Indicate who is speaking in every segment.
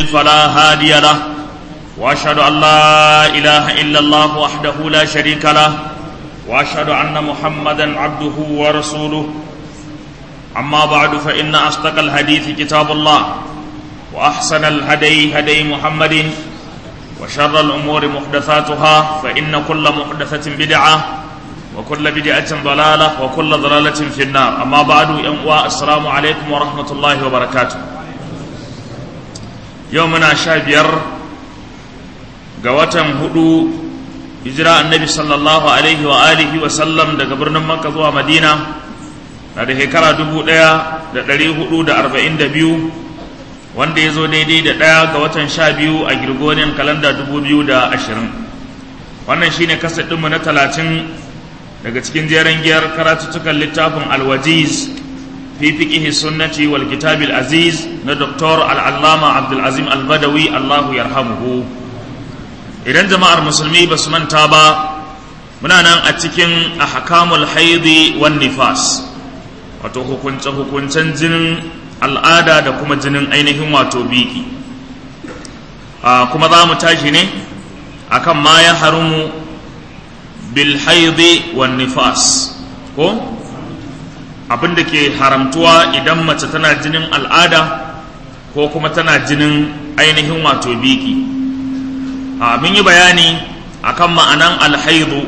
Speaker 1: فلا هادي له واشهد ان لا اله الا الله وحده لا شريك له واشهد ان محمدا عبده ورسوله اما بعد فان اصدق الحديث كتاب الله واحسن الهدي هدي محمد وشر الامور محدثاتها فان كل محدثه بدعه وكل بدعه ضلاله وكل ضلاله في النار اما بعد السلام عليكم ورحمه الله وبركاته يومنا شابير ga watan hudu hijira annabi sallallahu alaihi wa alihi wa sallam daga birnin makka zuwa madina na da shekara dubu ɗaya da ɗari hudu da arba'in da biyu wanda ya zo daidai da ɗaya ga watan sha biyu a girgonin kalanda dubu biyu da ashirin wannan shine kasa ɗinmu na talatin daga cikin jeren giyar karatuttukan littafin alwajiz fi fiqihi sunnati wal kitabil aziz na doktor al'allama abdulazim albadawi allahu yarhamuhu idan jama'ar musulmi ba su manta ba muna nan a cikin ahkamul haidi wan nifas wato hukunce hukuncen jinin al'ada da kuma jinin ainihin wato biki kuma za mu tashi ne akan ma ya harumu bil haidi wan nifas ko abin da ke haramtuwa idan mace tana jinin al'ada ko kuma tana jinin ainihin wato biki mun yi bayani akan ma'anan alhaidu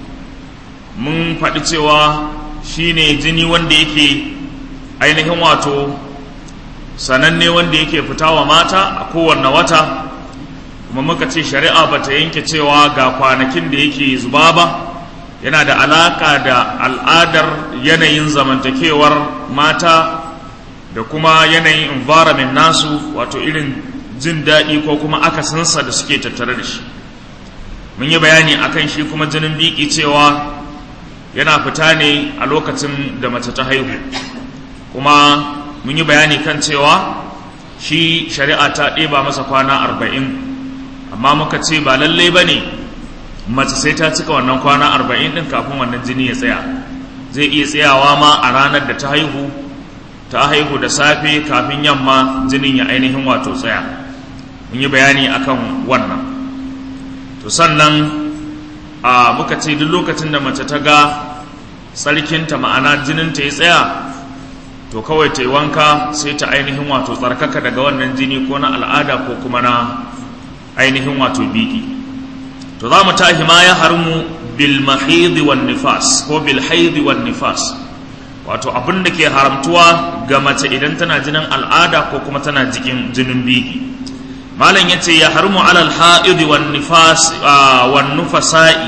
Speaker 1: mun faɗi cewa shine jini wanda yake ainihin wato sananne wanda yake fita wa mata a kowanne wata kuma muka ce shari'a ba ta yanke cewa ga kwanakin da yake zuba ba yana da alaka da al'adar yanayin zamantakewar mata da kuma yanayin environment nasu wato irin jin daɗi ko kuma akasinsa da suke tattare da shi mun yi bayani akan shi kuma jinin biki cewa yana fita ne a lokacin da mace ta haihu kuma mun yi bayani kan cewa shi shari'a ta ɗeba masa kwana arba'in amma muka ce ba lallai ba ne mace sai ta cika wannan kwana arba'in ɗin kafin wannan jini ya tsaya zai iya tsayawa ma a ranar da ta haihu ta haihu da safe kafin yamma jinin ya ainihin wato tsaya mun yi bayani akan wannan to sannan a muka ce duk lokacin da mace ta ga tsarkinta ma'ana jininta ya tsaya to kawai ta yi wanka sai ta ainihin wato tsarkaka daga wannan jini ko na al'ada ko kuma na ainihin wato biki to za mu tahi ma ya harmu bil mahidi wan nifas ko bil haidi wan nifas wato abin da ke haramtuwa ga mace idan tana jinin al'ada ko kuma tana jikin jinin biki malam yace ya harmu alal haidi wan nifas wan nufasa'i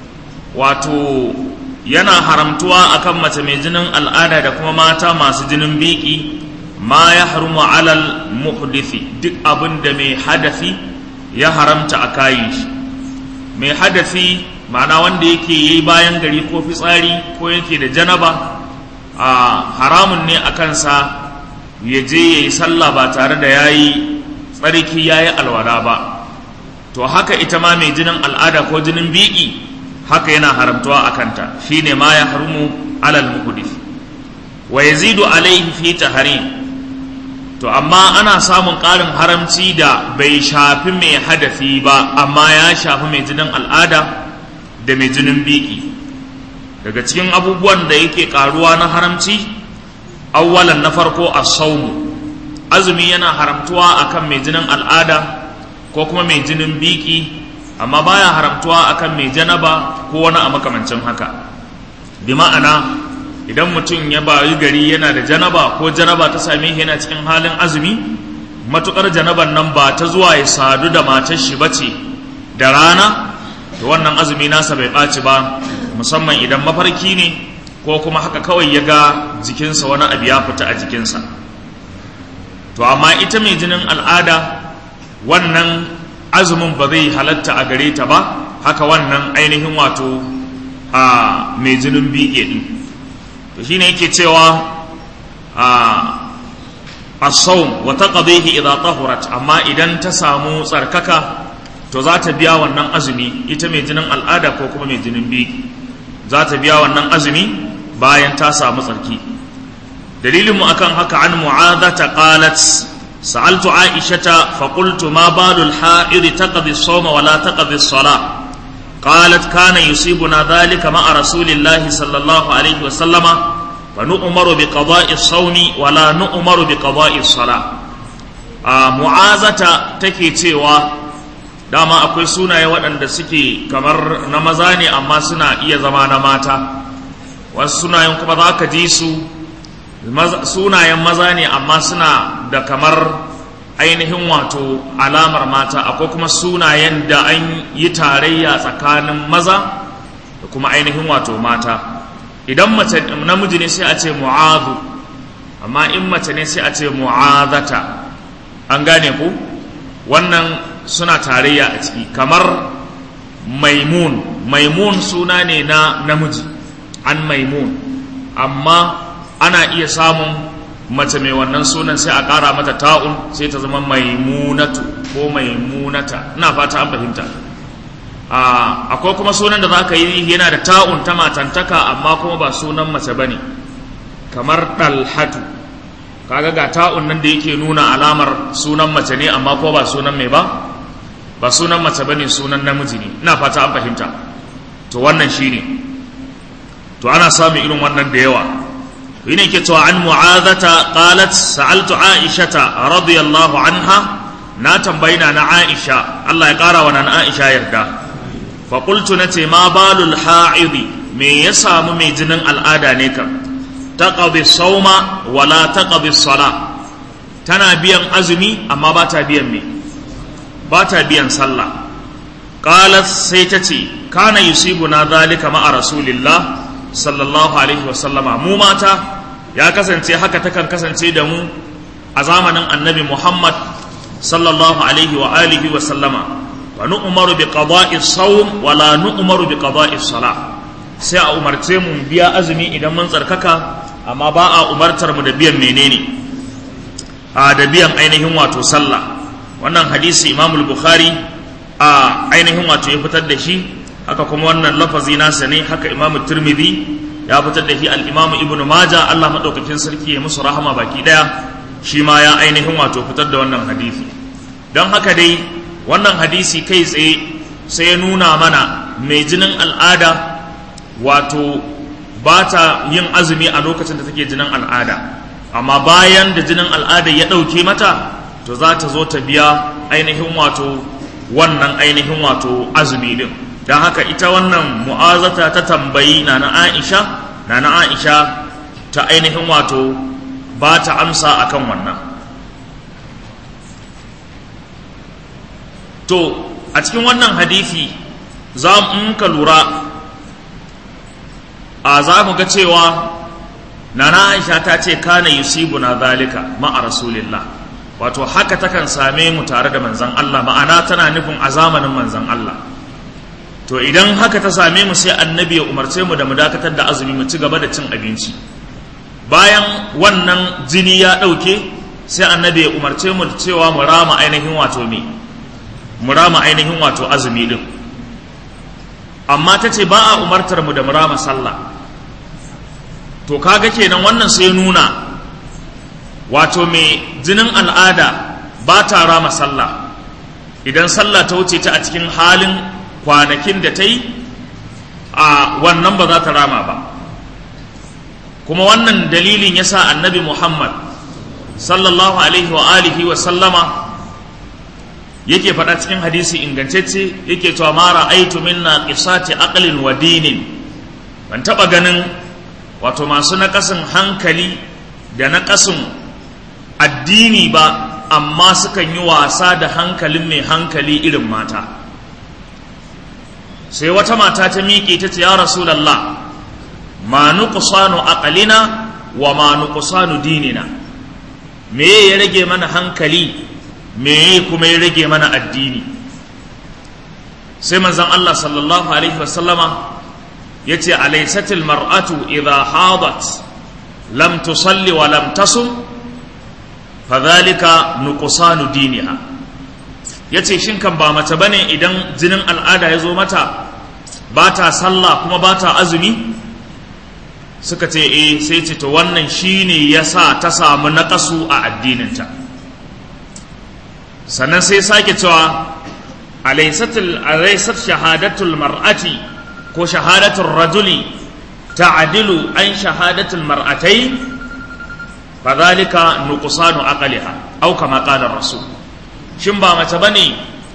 Speaker 1: wato yana haramtuwa akan mace mai jinin al'ada da kuma mata masu jinin biki ma ya harmu alal muhdithi duk abin da mai hadafi ya haramta a kayin shi mai hadafi ma'ana wanda yake yi bayan gari ko fitsari ko yake da janaba a haramun ne a kansa ya je ya yi sallah ba tare da ya yi tsarki ya yi alwala ba to haka ita ma mai jinin al'ada ko jinin biki haka yana haramtuwa a kanta shine ma ya harumu alal muhdith wa yazidu alaihi fi tahrim to amma ana samun ƙarin haramci da bai shafi mai hadafi ba amma ya shafi mai jinin al'ada da mai jinin biki daga cikin abubuwan da yake ƙaruwa na haramci awwalan na farko a saumu azumi yana haramtuwa akan mai jinin al'ada ko kuma mai jinin biki amma baya haramtuwa akan mai janaba ko wani a makamancin haka bi ma'ana idan mutum ya bayi gari yana da janaba ko janaba ta same shi yana cikin halin azumi matukar janaban nan ba ta zuwa ya sadu da matar shi bace da rana to wannan azumi nasa bai ɓaci ba musamman idan mafarki ne ko kuma haka kawai ya ga jikinsa wani abu ya fita a jikinsa to amma ita mai jinin al'ada wannan azumin ba zai halatta a gare ta ba haka wannan ainihin wato a mai jinin bige din to shine yake cewa a as-sawm wa taqdihi idha tahurat amma idan ta samu tsarkaka to za ta biya wannan azumi ita mai jinin al'ada ko kuma mai jinin biki za ta biya wannan azumi bayan ta samu tsarki dalilinmu akan haka an mu'adha ta qalat sa'altu aishata fa qultu ma balu al-ha'id taqdi as-sawma wa la taqdi as-salah qalat kana yusibuna dhalika ma'a rasulillahi sallallahu alaihi wa sallama fa nu'maru bi qada'i as-sawmi wa la nu'maru bi qada'i as-salah a mu'azata take cewa dama akwai sunaye waɗanda suke kamar na maza ne amma suna iya zama na mata wasu sunayen kuma za ka ji su sunayen maza ne amma suna da kamar ainihin wato alamar mata akwai kuma sunayen da an yi tarayya tsakanin maza da kuma ainihin wato mata idan mace namiji ne sai a ce mu'azu amma in mace ne sai a ce mu'azata an gane ku wannan suna tarayya a ciki kamar maimun maimun suna ne na namiji an maimun amma ana iya samun mace mai wannan sunan sai a ƙara mata ta'un sai ta zama maimunatu ko maimunata ina fata an fahimta akwai kuma sunan da za ka yi yana da ta'un ta matantaka amma kuma ba sunan mace ba ne kamar ɗalhatu kaga ga ta'un nan da yake nuna alamar sunan mace ne amma ko ba sunan mai ba ba sunan mace bane sunan namiji ne ina fata an fahimta to wannan shine to ana samun irin wannan da yawa to yake ke cewa an mu'azata qalat sa'altu aishata radiyallahu anha na tambayina na aisha Allah ya kara wa nan aisha yarda fa qultu nace ma balul ha'idi me ya samu mai jinin al'ada ne kan taqadi sauma wala taqadi sala tana biyan azumi amma ba ta biyan me ba ta biyan sallah qalat sai ta ce kana yusibuna zalika ma'a rasulillah sallallahu alaihi wa sallama mu mata ya kasance haka takan kasance da mu a zamanin annabi muhammad sallallahu alaihi wa alihi wa sallama wa nu'maru bi qada'i sawm wa la nu'maru bi qada'i salah sai a umarce mu biya azumi idan mun tsarkaka amma ba a umartar mu da biyan menene a da biyan ainihin wato sallah wannan hadisi imam bukhari a ainihin wato ya fitar da shi haka kuma wannan lafazi nasa ne haka imam tirmidhi ya fitar da shi al-imam ibnu majah Allah madaukakin sarki ya musu rahama baki daya shi ma ya ainihin wato fitar da wannan hadisi don haka dai wannan hadisi kai tsaye sai ya nuna mana mai jinin al'ada wato ba ta yin azumi a lokacin da take jinin al'ada amma bayan da jinin al'ada ya ɗauke mata to za ta zo ta biya ainihin wato wannan ainihin wato azumi din don haka ita wannan mu'azata ta tambayi na na aisha na na aisha ta ainihin wato ba ta amsa akan wannan to a cikin wannan hadisi za mu ka lura a za mu ga cewa nana aisha ta ce kana yusibu na zalika ma'a rasulillah wato haka takan same mu tare da manzan Allah ma'ana tana nufin a zamanin manzan Allah to idan haka ta same mu sai annabi ya umarce mu da mu dakatar da azumi mu ci gaba da cin abinci bayan wannan jini ya ɗauke sai annabi ya umarce mu cewa mu rama ainihin wato me mu rama ainihin wato azumi din amma ta ce ba a umartar mu da mu rama sallah to kaga kenan wannan sai nuna wato mai jinin al'ada ba ta rama sallah idan sallah ta wuce ta a cikin halin kwanakin da ta yi a wannan ba za ta rama ba kuma wannan dalilin ya sa annabi muhammad sallallahu alaihi wa alihi wa sallama yake faɗa cikin hadisi ingantacce yake cewa mara aitu minna qisati aqlin wa dinin ban taɓa ganin wato masu naƙasin hankali da naƙasin addini ba amma sukan yi wasa da hankalin mai hankali irin mata sai wata mata ta miƙe ta ce ya rasulallah ma nuqsanu aqlina wa ma nuqsanu dinina me ya rage mana hankali me kuma ya rage mana addini sai manzon Allah sallallahu alaihi wasallama yace alaysatil mar'atu idha hadat lam tusalli wa lam tasum fadhalika nuqsanu diniha yace shin kan ba mace bane idan jinin al'ada ya zo mata ba ta sallah kuma ba ta azumi suka ce eh sai ce to wannan shine yasa ta samu naqasu a addininta sannan sai sake cewa alaisatul alaisat shahadatul mar'ati ko shahadatul rajuli ta'dilu an shahadatul mar'atai fadhalika nuqsanu aqliha aw kama qala rasul shin ba mace bane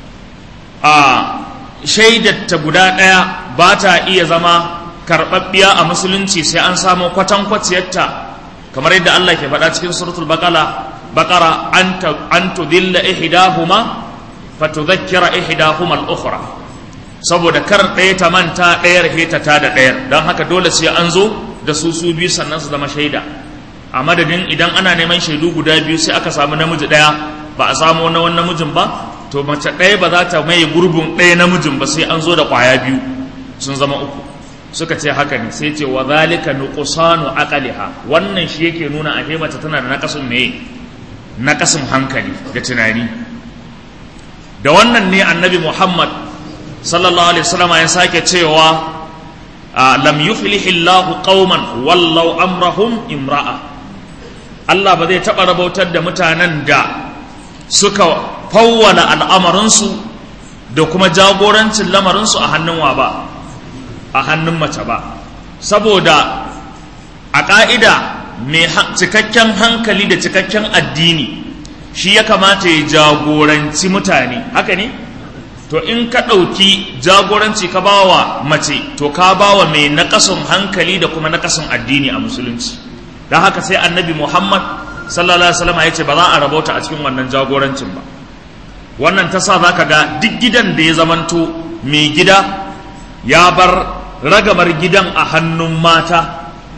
Speaker 1: a shaidar ta guda daya ba ta iya zama karɓaɓɓiya a musulunci sai an samu kwatankwaciyarta kamar yadda Allah ke faɗa cikin suratul baqara baqara an tudilla ihdahuma fatudhakkira ihdahuma al-ukhra saboda kar ɗaya ta manta ɗayar heta ta da ɗayar don haka dole sai an zo da su su biyu sannan su zama shaida a madadin idan ana neman shaidu guda biyu sai aka samu namiji ɗaya ba a samu na wani namijin ba to mace ɗaya ba za ta maye gurbin ɗaya namijin ba sai an zo da ƙwaya biyu sun zama uku suka ce haka ne sai ce wa zalika nuqsanu aqliha wannan shi yake nuna a mace tana da naqasun me naqasun hankali da tunani da wannan ne annabi Muhammad sallallahu alaihi wasallam ya sake cewa lam yuflih Allah qauman wallau amrahum imra'a Allah ba zai taɓa rabautar da mutanen da suka fawwala al'amarinsu da kuma jagorancin lamarinsu a hannun wa ba a hannun mace ba saboda a ƙa'ida mai cikakken hankali da cikakken addini shi ya kamata ya jagoranci mutane haka ne to in ka ɗauki jagoranci ka bawa mace to ka bawa mai naƙasun hankali da kuma naƙasun addini a musulunci don haka sai annabi muhammad sallallahu alaihi wasallam ya ce ba za a rabauta a cikin wannan jagorancin ba wannan ta sa za ka ga duk gidan da ya zamanto mai gida ya bar ragamar gidan a hannun mata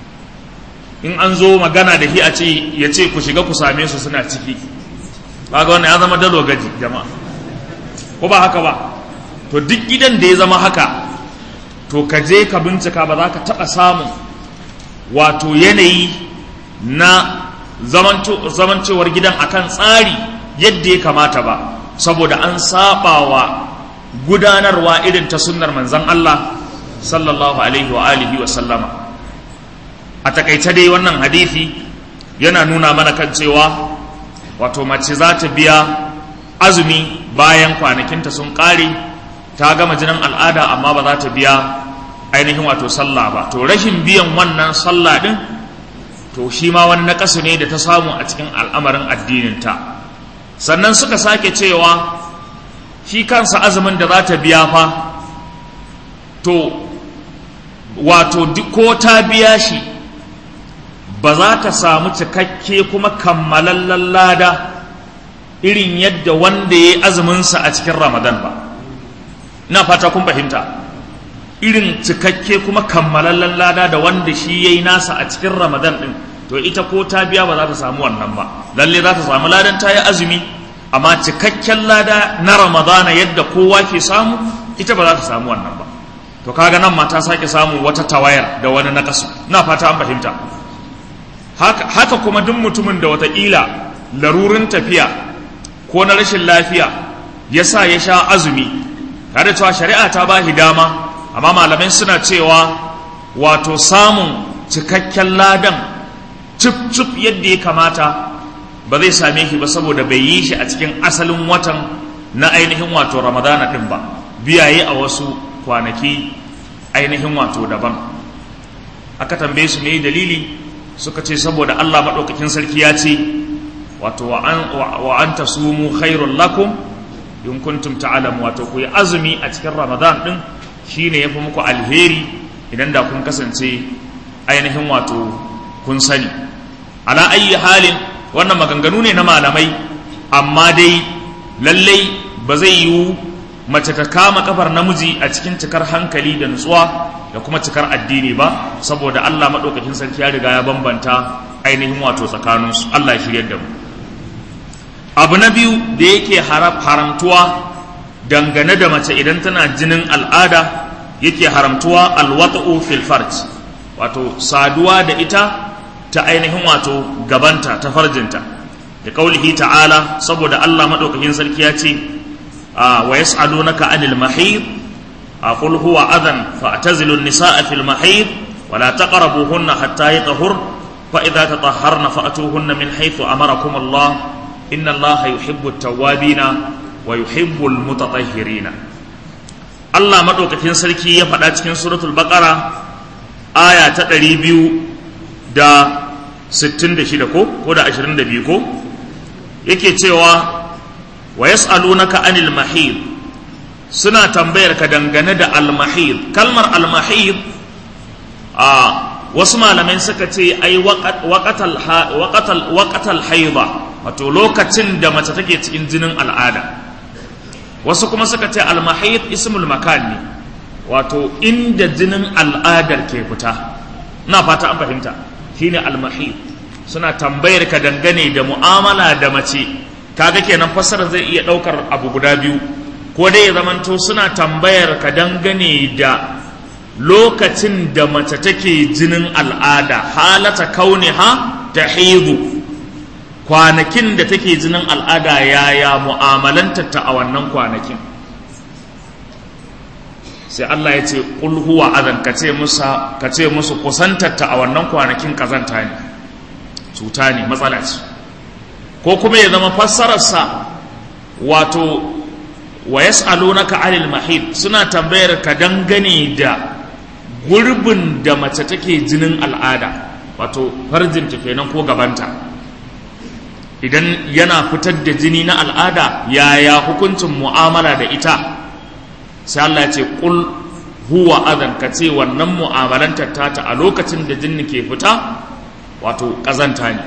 Speaker 1: in an zo magana da shi a ce ya ce ku shiga ku same su suna ciki kaga wannan ya zama dalo gaji jama'a ko ba haka ba to duk gidan da ya zama haka to ka je ka bincika ba za ka taɓa samun wato yanayi na zamancewar gidan akan tsari yadda ya kamata ba saboda an sabawa gudanarwa irin ta sunnar manzan Allah sallallahu alaihi wa alihi wa sallama a takaice dai wannan hadisi yana nuna mana kan cewa wato mace za ta biya azumi bayan kwanakinta sun ƙare ta gama jinin al'ada amma ba za ta biya ainihin wato sallah ba to rashin biyan wannan sallah din to shi ma wani naƙasu ne da ta samu a cikin al'amarin addininta sannan suka sake cewa shi kansa azumin da za ta biya fa to wato ko ta biya shi ba za ta samu cikakke kuma kammalallen lada irin yadda wanda ya yi azuminsa a cikin ramadan ba ina fata kun fahimta irin cikakke kuma kammalallen lada da wanda shi ya yi nasa a cikin ramadan din to ita ko ta biya ba za ta samu wannan ba lalle za ta samu ladan ta yi azumi amma cikakken lada na ramadana yadda kowa ke samu ita ba za ta samu wannan ba to kaga nan ma ta sake samu wata tawayar da wani nakasu ina fata an fahimta haka, haka kuma duk mutumin da wataƙila larurin tafiya ko na rashin lafiya ya sa ya sha azumi tare da cewa shari'a ta ba dama amma malamai suna cewa wato samun cikakken ladan cif cif yadda ya kamata ba zai same shi ba saboda bai yi shi a cikin asalin watan na ainihin wato ramadana ɗin ba biyaye a wasu kwanaki ainihin wato daban aka tambaye su me dalili suka ce saboda Allah maɗaukakin sarki ya ce wato wa an ta sumu khairun lakum in kuntum ta'alamu wato ku yi azumi a cikin ramadan ɗin shine ya fi muku alheri idan da kun kasance ainihin wato kun sani ala ayi halin wannan maganganu ne na malamai amma dai lallai ba zai yiwu mace ta kama kafar namiji a cikin cikar hankali da nutsuwa da kuma cikar addini ba saboda Allah maɗaukakin sarki ya riga ya bambanta ainihin wato tsakaninsu Allah ya shirya da mu abu na biyu da yake haramtuwa dangane da mace idan tana jinin al'ada yake haramtuwa alwata'u fil farj wato saduwa da ita ta ainihin wato gabanta ta farjinta da kaulihi ta'ala saboda Allah maɗaukakin sarki ya ce wa yas'alunaka anil mahid aqul huwa adhan fa'tazilu an-nisaa fil mahid wa la taqrabuhunna hatta yatahur fa idza tatahharna fa'tuhunna min haythu amarakum Allah inna allaha yuhibbu tawwabina wa yuhibbu almutatahhirina Allah madaukakin sarki ya faɗa cikin suratul baqara aya ta 200 da 66 ko ko da 22 ko yake cewa wa yas'alunaka anil mahid suna tambayar ka dangane da al mahid kalmar al mahid a wasu malamai suka ce ai waqatal waqatal haida wato lokacin da mace take cikin jinin al'ada wasu kuma suka ce al mahid ismul makan ne wato inda jinin al'adar ke fita ina fata an fahimta shine al mahid suna tambayar ka dangane da mu'amala da mace kaga kenan fassara zai iya daukar abu guda biyu ko dai ya zamanto suna tambayar ka dangane da lokacin da mace take jinin al'ada halata kauniha ta hidu kwanakin da take jinin al'ada yaya mu'amalanta ta a wannan kwanakin sai Allah ya ce qul huwa adan ka ce musa ka ce musu kusantar ta a wannan kwanakin kazanta ne cuta ne matsala ce ko kuma ya zama fassararsa wato wa yas'alunaka 'anil mahid suna tambayar ka dangane da gurbin da mace take jinin al'ada wato farjinta kenan ko gabanta idan yana fitar da jini na al'ada yaya hukuncin mu'amala da ita sai Allah ya ce qul huwa adan ka ce wannan mu'amalantar tata a lokacin da jini ke fita wato kazanta ne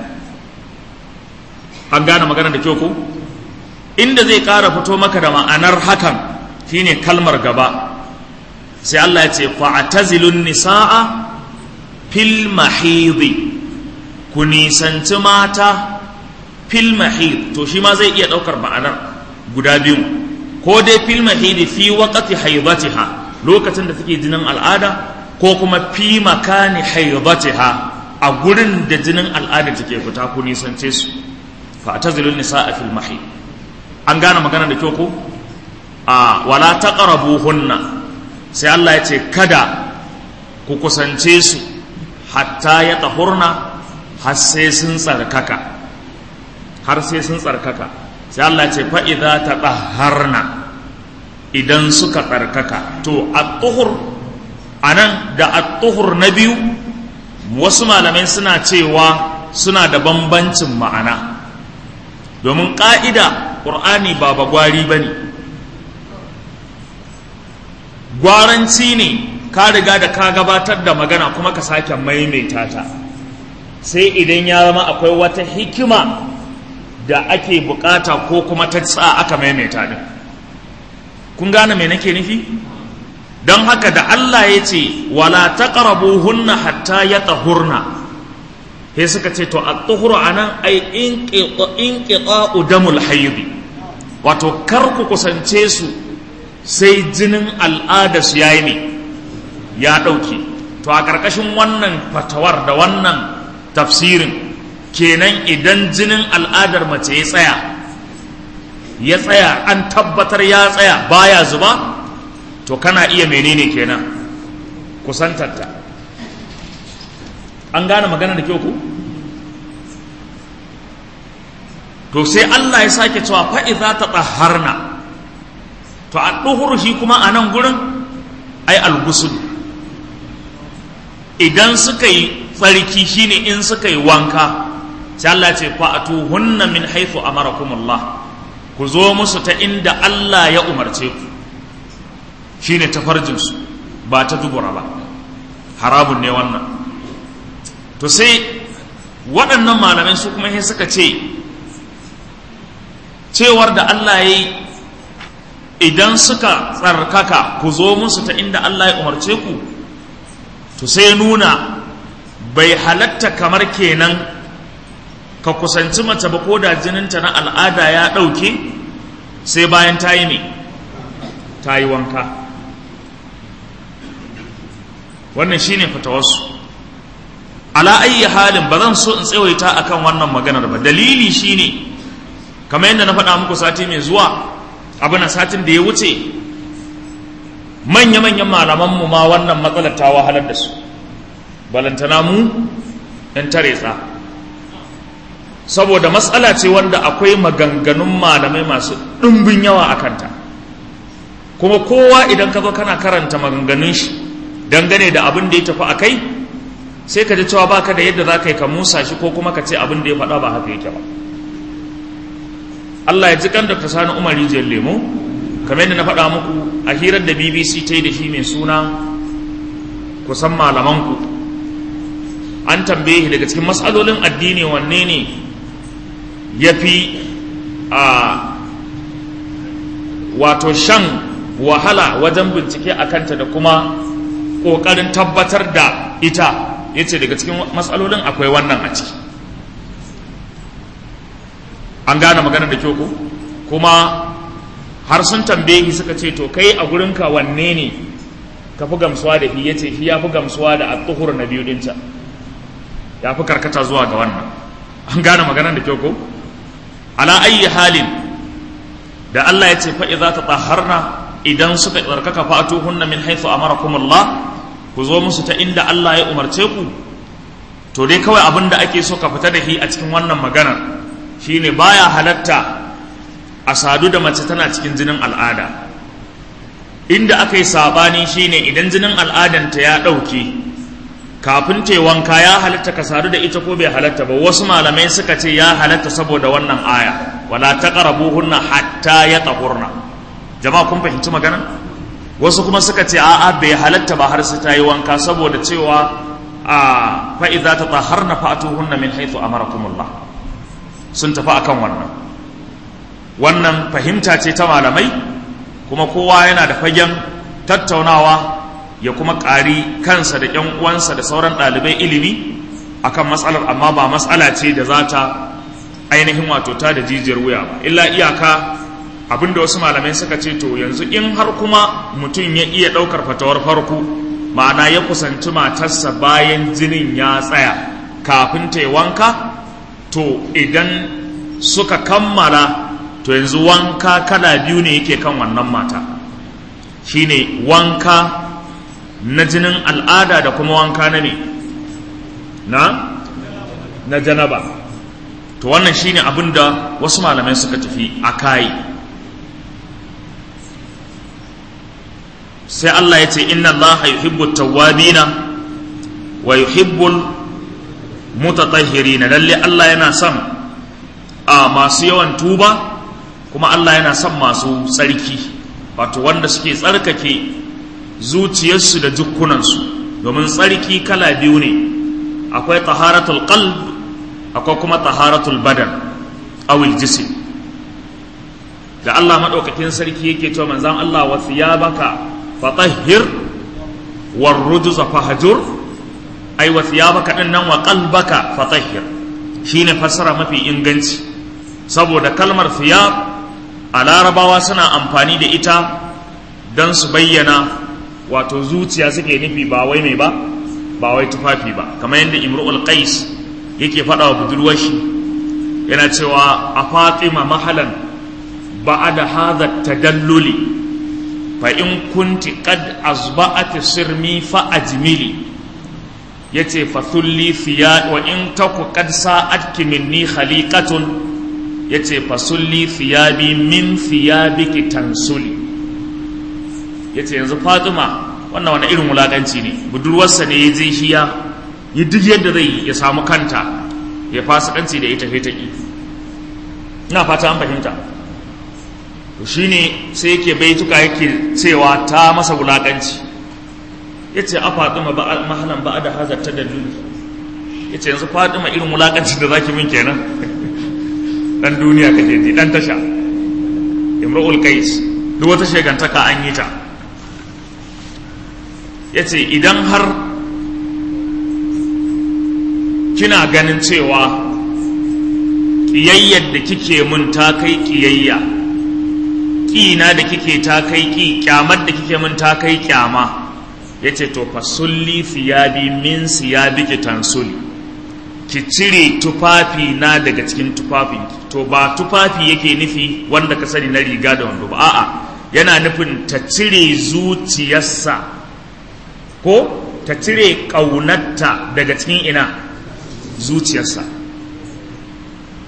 Speaker 1: an gane magana da kyau ko inda zai ƙara fito maka da ma'anar hakan shine kalmar gaba sai Allah ya ce fa'tazilun nisa'a fil mahidi ku nisanci mata fil mahid to shi ma zai iya ɗaukar ma'anar guda biyu ko dai fil mahidi fi waqati haidatiha lokacin da take jinin al'ada ko kuma fi makani haidatiha a gurin da jinin al'ada take fita ku nisance su fa'tazilun nisa'a fil mahid an gane magana da kyau ko a wala taqrabuhunna sai Allah ya ce kada ku kusance su hatta ya tahurna har sai sun tsarkaka har sai sun tsarkaka sai Allah ya ce fa idza tatahharna idan suka tsarkaka to at-tuhur anan da at-tuhur na biyu wasu malamai suna cewa suna da bambancin ma'ana domin ƙa'ida ƙur'ani ba bagwari ba ne gwaranci ne ka riga da ka gabatar da magana kuma ka sake maimaita ta sai idan ya zama akwai wata hikima da ake bukata ko kuma ta sa aka maimaita din kun gane me nake nufi don haka da Allah ya ce wala hunna hatta yatahurna sai suka ce to at-tuhuru anan ai inqita'u damul hayd wato kar ku kusance su sai jinin al'ada su yayi ne ya dauke to a karkashin wannan fatawar da wannan tafsirin kenan idan jinin al'adar mace ya tsaya ya tsaya an tabbatar ya tsaya baya zuba to kana iya menene kenan kusantarta an gane magana da kyau ku to sai Allah ya sake cewa fa'iza ta tsaharna to a ɗuhur shi kuma a nan gurin ai algusul idan suka yi tsarki shine in suka yi wanka sai Allah ce fa'atu hunna min haithu amarakumullah ku zo musu ta inda Allah ya umarce ku shine ta farjinsu ba ta dubura ba harabun ne wannan to sai waɗannan malamai su kuma sai suka ce cewar da Allah ya yi idan suka tsarkaka ku zo musu ta inda Allah ya umarce ku to sai nuna bai halatta kamar kenan ka kusanci mace ba ko da jininta na al'ada ya ɗauke sai bayan ta yi ne ta yi wanka wannan shine fatawarsu ala ayyi halin ba zan so in tsawaita akan wannan maganar ba dalili shine kamar yadda na faɗa muku sati mai zuwa abin satin da ya wuce manya-manyan malamanmu ma wannan matsalar ta wahalar da su balantana mu ɗan tare tsa saboda matsala ce wanda akwai maganganun malamai masu ɗumbin yawa a kanta kuma kowa idan ka zo kana karanta maganganun shi dangane da abin da ya tafi a kai sai ka ji cewa baka da yadda za ka yi ka musa shi ko kuma ka ce abin da ya faɗa ba haka yake ba Allah ya ji kan Dr. Sani Umar Rijiyar Lemo kamar yadda na faɗa muku a hirar da BBC ta yi da shi mai suna kusan malamanku an tambaye shi daga cikin matsalolin addini wanne ne ya fi a wato shan wahala wajen bincike a kanta da kuma ƙoƙarin tabbatar da ita ya ce daga cikin matsalolin akwai wannan a ciki an gane maganar da kyau ko kuma har sun tambaye shi suka ce to kai a gurinka wanne ne ka fi gamsuwa da shi ya ce shi ya fi gamsuwa da at na biyu dinta ya fi karkata zuwa ga wannan an gane maganar da kyau ko ala ayi halin da Allah ya ce fa idza tatahharna idan suka tsarkaka fatuhunna min haythu amarakumullah ku zo musu ta inda Allah ya umarce ku to dai kawai abin da ake so ka fita da shi a cikin wannan maganar shine baya halatta a sadu da mace tana cikin jinin al'ada inda aka yi sabani shine idan jinin al'adanta ya ɗauke kafin te wanka ya halatta ka sadu da ita ko bai halatta ba wasu malamai suka ce ya halatta saboda wannan aya wala taqrabuhunna hatta yatahurna jama'a kun fahimci magana wasu kuma suka ce a'a bai halatta ba har sai ta yi wanka saboda cewa a fa idza tatahharna fa'tuhunna min haythu amarakumullah sun tafi akan wannan wannan fahimta ce ta malamai kuma kowa yana da fagen tattaunawa ya kuma ƙari kansa da ‘yan uwansa da sauran ɗalibai ilimi akan matsalar amma ba matsala ce da za ta ainihin wato ta da jijiyar wuya ba illa iyaka abinda wasu malamai suka ce to yanzu in har kuma mutum ya iya ɗaukar fatawar farko ma'ana ya kusanci matarsa bayan jinin ya tsaya kafin ta yi wanka to idan suka kammala to yanzu wanka kala biyu ne yake kan wannan mata shine wanka na jinin al'ada da kuma wanka na ne na na janaba to wannan shine abin da wasu malamai suka tafi a kayi sai Allah ya ce inna Allah yuhibbu tawwabina wa yuhibbul mutatahhirina lalle Allah yana son a masu yawan tuba kuma Allah yana son masu tsarki wato wanda suke tsarkake zuciyarsu da jukkunansu domin tsarki kala biyu ne akwai taharatul qalb akwai kuma taharatul badan awil jism da Allah madaukakin sarki yake cewa manzon Allah wa thiyabaka fatahhir war rujza fahjur ai wa thiyabaka din nan wa qalbaka fatahhir shine fassara mafi inganci saboda kalmar thiyab a larabawa suna amfani da ita don su bayyana wato zuciya suke nufi ba wai mai ba ba wai tufafi ba kamar yadda imru'ul qais yake faɗa wa budurwar shi yana cewa a fatima mahalan ba'ada hadha tadalluli fa in kunti qad azba'at sirmi fa ajmili yace fa thulli thiya wa in taku qad sa'atki minni khaliqatun yace fa sulli thiyabi min thiyabiki tansuli yace yanzu Fatima wannan wani irin wulakanci ne budurwarsa ne ya je shi ya yi duk yadda zai ya samu kanta ya fasikanci da ita fetaki ina fata an fahimta to shine sai yake baituka yake cewa ta masa wulakanci yace a Fatima ba mahalan ba da hazar ta dalili yace yanzu Fatima irin wulakanci da zaki min kenan dan duniya kake ji dan tasha imrul qais duk wata shegantaka an yi ta yace idan har kina ganin cewa ƙiyayyar da kike mun ta kai ƙiyayya ƙina da kike ta kai ƙi ƙyamar da kike mun ta kai ƙyama ya ce to fa sulli siyabi min siyabi ki tansuli ki cire tufafi na daga cikin tufafin to ba tufafi yake nufi wanda ka sani na riga da wando ba a'a yana nufin ta cire zuciyarsa ko ta cire ƙaunarta daga cikin ina zuciyarsa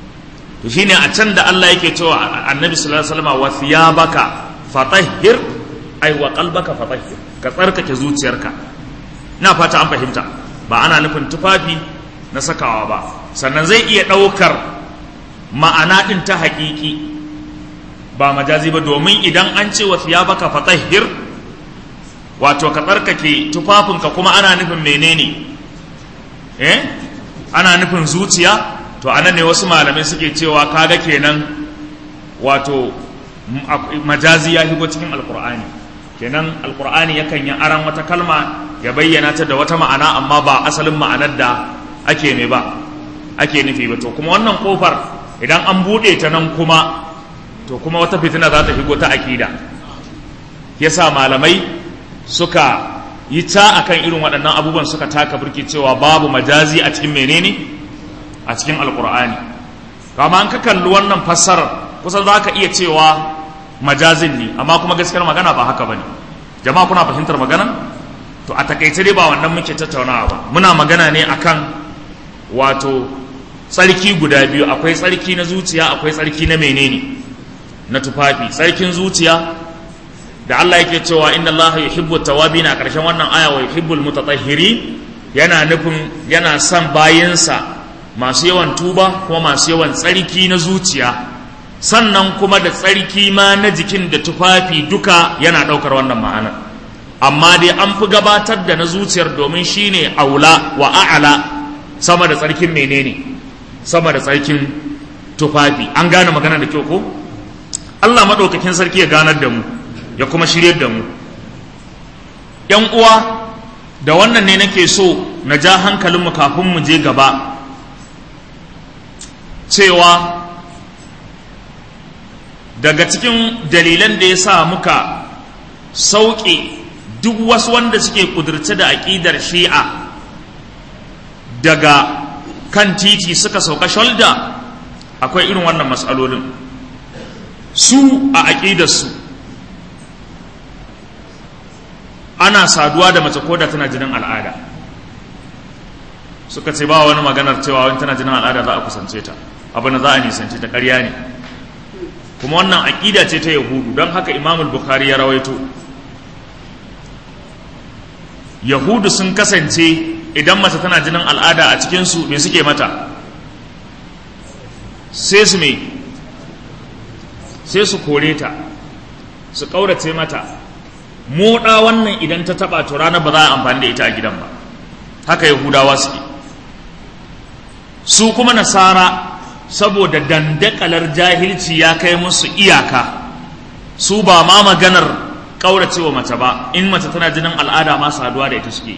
Speaker 1: to shine a can da Allah yake cewa annabi sallallahu alaihi wasallam wa thiyabaka fatahhir ai wa qalbaka fatahhir ka tsarkake zuciyarka na fata an fahimta ba ana nufin tufafi na sakawa ba sannan zai iya ɗaukar ma'ana ɗin ta haƙiƙi ba majazi ba domin idan an ce wa thiyabaka fatahhir wato ka tsarkake tufafinka kuma ana nufin menene eh ana nufin zuciya to anan ne wasu malamai suke cewa kaga kenan wato majazi ya shigo cikin alkur'ani kenan alkur'ani yakan yi aran wata kalma ya bayyana ta da wata ma'ana amma ba asalin ma'anar da ake ne ba ake nufi ba to kuma wannan kofar idan an buɗe ta nan kuma to kuma wata fitina za ta shigo ta akida yasa malamai suka yi ta akan irin waɗannan abubuwan suka taka birki cewa babu majazi a cikin menene a cikin alkur'ani kama an ka kalli wannan fassarar kusan za ka iya cewa majazin ne amma kuma gaskiyar magana ba haka ba ne jama'a kuna fahimtar magana to a takaice dai ba wannan muke tattaunawa ba muna magana ne akan wato tsarki guda biyu akwai tsarki na zuciya akwai tsarki na menene na tufafi tsarkin zuciya da Allah yake cewa inna Allah yuhibbu tawabin a ƙarshen wannan aya wa yuhibbul mutatahhirin yana nufin yana son bayinsa masu yawan tuba kuma masu yawan tsarki na zuciya sannan kuma da tsarki ma na jikin da tufafi duka yana ɗaukar wannan ma'anar amma dai an fi gabatar da na zuciyar domin shine aula wa a'ala sama da tsarkin menene sama da tsarkin tufafi an gane magana da kyau ko Allah maɗaukakin sarki ya ganar da mu ya kuma shiryar da mu ‘yan uwa da wannan ne nake so na ja hankalinmu kafin mu je gaba cewa daga cikin dalilan da ya sa muka sauƙe duk wasu wanda suke ƙudurce da aƙidar shi'a daga kan titi suka sauka sholda akwai irin wannan matsalolin su a aƙidarsu ana saduwa da mace koda tana jinin al'ada suka ce ba wani maganar cewa wani tana jinin al'ada za a kusance ta abu na za a nisance ta ƙarya ne kuma wannan aƙida ce ta yahudu don haka imamul bukhari ya rawaito yahudu sun kasance idan mace tana jinin al'ada a cikinsu me suke mata sai su me sai su kore ta su ƙaurace mata moɗa wannan idan ta taɓa to ranar ba za a amfani da ita a gidan ba haka yahudawa suke su kuma nasara saboda dandakalar jahilci ya kai musu iyaka su ba ma maganar ƙauracewa mace ba in mace tana jinin al'ada ma saduwa da ita suke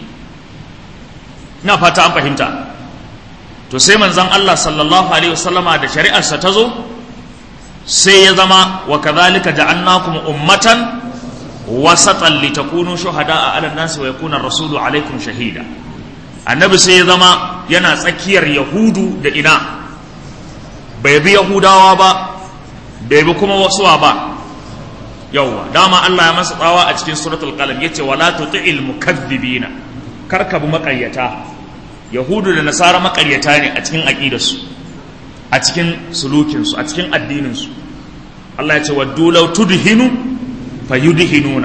Speaker 1: ina fata an fahimta to sai manzon Allah sallallahu alaihi wasallama da shari'arsa ta zo sai ya zama wa kadhalika ja'alnakum ummatan wasatan litakunu shuhada'a 'ala an-nasi wa yakuna ar-rasulu 'alaykum shahida annabi sai ya zama yana tsakiyar yahudu da ina bai bi yahudawa ba bai bi kuma wasuwa ba yawwa dama Allah ya masa tsawa a cikin suratul qalam yace wala tuti'il mukaththibina karka bi makaryata yahudu da nasara makaryata ne a cikin aqidarsu a cikin sulukinsu a cikin addininsu Allah ya ce waddu law tudhinu fayudhinuna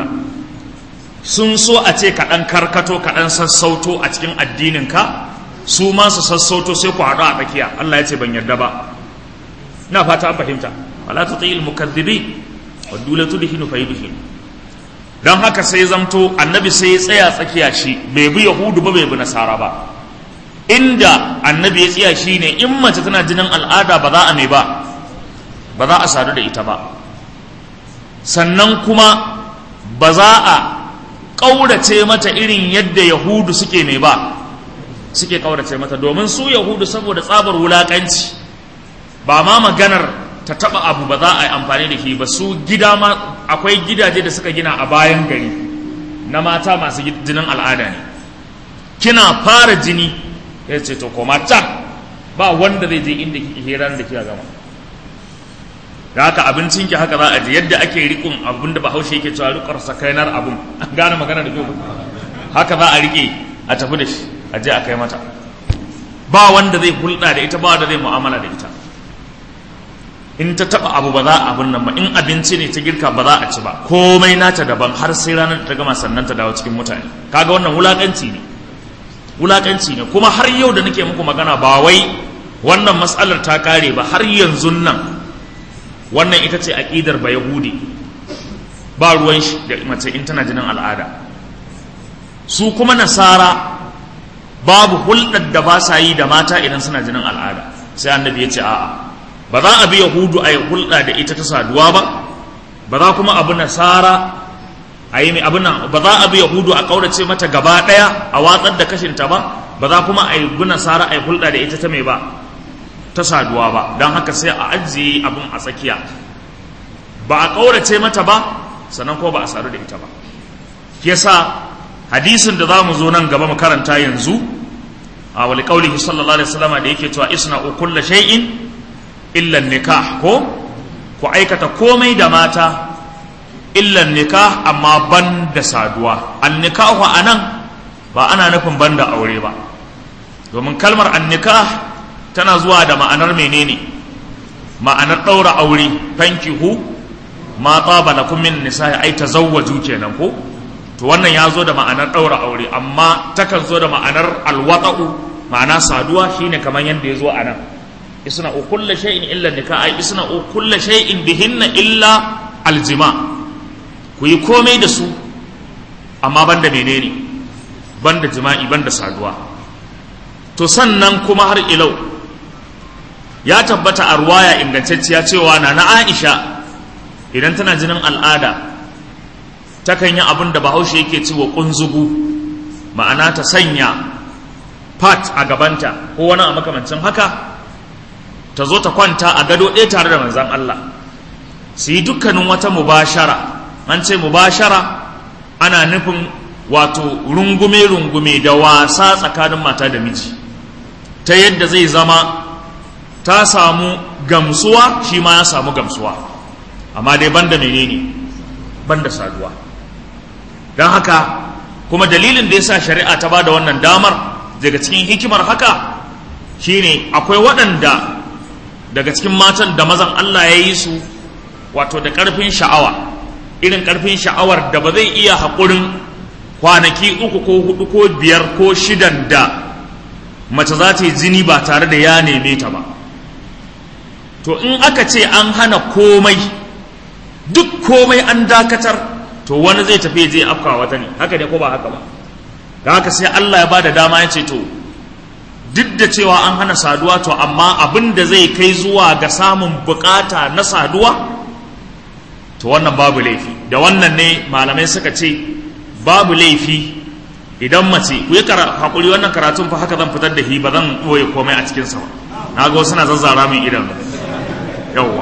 Speaker 1: sun so a ce kaɗan karkato kaɗan sassauto a cikin addininka su ma su sassauto sai ku haɗu a tsakiya Allah ya ce ban yarda ba na fata an fahimta wala tuti'il mukaththibin waddu law tudhinu fayudhinu dan haka sai zamto annabi sai ya tsaya tsakiya shi bai bi yahudu ba bai bi nasara ba inda annabi ya tsaya shi ne in mace tana jinin al'ada ba za a mai ba ba za a sadu da ita ba sannan kuma ba za a ƙaurace mata irin yadda yahudu suke mai ba suke ƙaurace mata domin su yahudu saboda tsabar wulaƙanci ba ma maganar ta taɓa abu ba za a yi amfani da shi ba su gida ma akwai gidaje da suka gina a bayan gari na mata masu jinin al'ada ne kina fara jini ya ce to koma can ba wanda zai je inda kike hirar da kika gama da haka abincin ki haka za a je yadda ake rikon abin da bahaushe yake cewa rikar sakainar abun an gane magana da kyau haka za a rike a tafi da shi a je a kai mata ba wanda zai hulɗa da ita ba wanda zai mu'amala da ita in ta taba abu ba za a abin nan ba in abinci ne ta girka ba za a ci ba komai nata daban har sai ranar ta gama sannan ta dawo cikin mutane kaga wannan wulakanci ne wulakanci ne kuma har yau da nake muku magana ba wai wannan matsalar ta kare ba har yanzu nan wannan ita ce aqidar ba yahudi ba ruwan shi da mace in tana jinin al'ada su kuma nasara babu hulɗar da ba sa yi da mata idan suna jinin al'ada sai annabi ya ce a'a ba za a bi yahudu a yi hulɗa da ita ta saduwa ba ba za kuma abu nasara a yi abin nan ba za a bi yahudu a ƙaurace mata gaba ɗaya a watsar da kashinta ba ba za kuma a yi bi nasara a yi hulɗa da ita ta mai ba ta saduwa ba don haka sai a ajiye abin a tsakiya ba a ƙaurace mata ba sannan ko ba a sadu da ita ba yasa hadisin da za mu zo nan gaba mu karanta yanzu a wali kaulihi sallallahu alaihi wasallam da yake cewa isna kulla shay'in illa nikah ko ku aikata komai da mata illa nikah amma ban da saduwa an nikahu anan ba ana nufin ban da aure ba domin kalmar an nikah tana zuwa da ma'anar menene ma'anar ɗaura aure fankihu ma tsaba lakum min nisa'i ai tazawwaju kenan ko to wannan ya zo da ma'anar ɗaura aure amma takan zo da ma'anar alwata'u ma'ana saduwa shine kamar yadda ya zo a nan isna u kulla shay'in illa nikah ai isna u kulla shay'in bihinna illa aljima ku yi komai da su amma banda menene banda jima'i banda saduwa to sannan kuma har ilau ya tabbata a ruwaya ingantacciya cewa na na Aisha idan tana jinin al'ada takan yi abin da bahaushe yake cewa kunzugu ma'ana ta sanya pat a gabanta ko wani a makamancin haka ta zo ta kwanta a gado ɗaya tare da manzan Allah su yi dukkanin wata mubashara an ce mubashara ana nufin wato rungume-rungume da wasa tsakanin mata da miji ta yadda zai zama ta samu gamsuwa shi ma ya samu gamsuwa amma dai banda menene banda saduwa don haka kuma dalilin da ya sa shari'a ta ba da wannan damar daga cikin hikimar haka shine akwai waɗanda daga cikin matan da mazan Allah ya yi su wato da ƙarfin sha'awa irin ƙarfin sha'awar da ba zai iya haƙurin kwanaki uku ko hudu ko biyar ko shidan da mace za ta yi jini ba tare da ya neme ta ba to in aka ce an hana komai duk komai an dakatar to wani zai tafi zai afka wata ne haka ne ko ba haka ba da haka sai Allah ya bada dama ya ce to duk da cewa an hana saduwa to amma abin da zai kai zuwa ga samun bukata na saduwa to wannan babu laifi da wannan ne malamai suka ce babu laifi idan mace ku yi hakuri wannan karatun fa haka zan fitar da shi ba zan ɓoye komai a cikinsa ba na ga wasu na zazzara min idan yawwa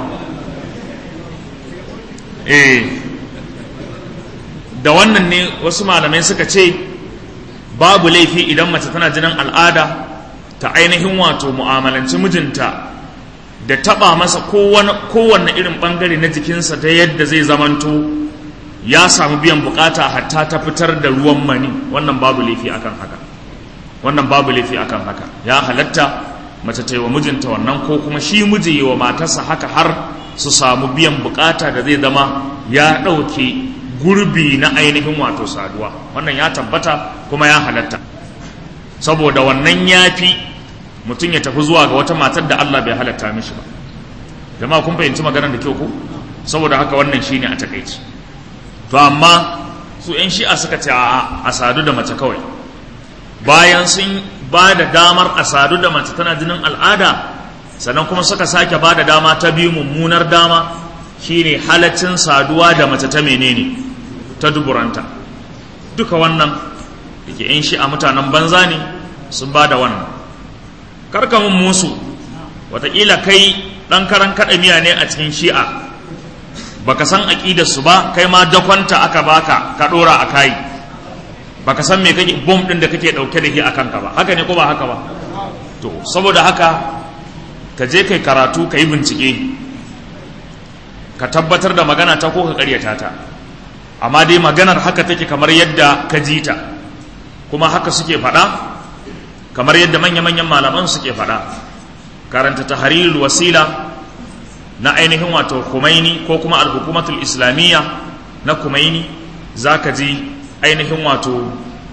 Speaker 1: eh da wannan ne wasu malamai suka ce babu laifi idan mace tana jinin al'ada ta ainihin wato mu'amalanci mijinta da taba masa kowanne irin bangare na jikinsa ta yadda zai zamanto ya samu biyan bukata hatta ta fitar da ruwan mani wannan babu laifi akan haka wannan babu laifi akan haka ya halatta mace ta yi wa mijinta wannan ko kuma shi miji yi wa matarsa haka har su samu biyan bukata da zai zama ya ɗauke gurbi na ainihin wato saduwa wannan ya tabbata kuma ya halatta saboda wannan ya fi mutum ya tafi zuwa ga wata matar da Allah bai halatta mishi ba jama'a kun fahimci maganar da kyau ko saboda haka wannan shine a takaici to amma su yan shi'a suka ce a sadu da mace kawai bayan sun ba da damar a sadu da mace tana jinin al'ada sannan kuma suka sake ba da dama ta biyu mummunar dama shine halaccin saduwa da mace ta menene ta duburanta duka wannan da ke yan shi'a mutanen banza ne sun ba da wannan karka mun musu watakila kai ɗan karan kaɗa miya ne a cikin shi'a baka san aƙidar su ba kai ma dakwanta aka baka ka ɗora a kayi baka san me kake bom ɗin da kake ɗauke da shi a kanka ba haka ne ko ba haka ba to saboda haka ka je kai karatu ka yi bincike ka tabbatar da magana ta ko ka ƙaryata ta amma dai maganar haka take kamar yadda ka ji ta kuma haka suke faɗa kamar yadda manya-manyan malaman suke faɗa karanta tahrirul wasila na ainihin wato kumaini ko kuma alhukumatul islamiyya na kumaini za ka ji ainihin wato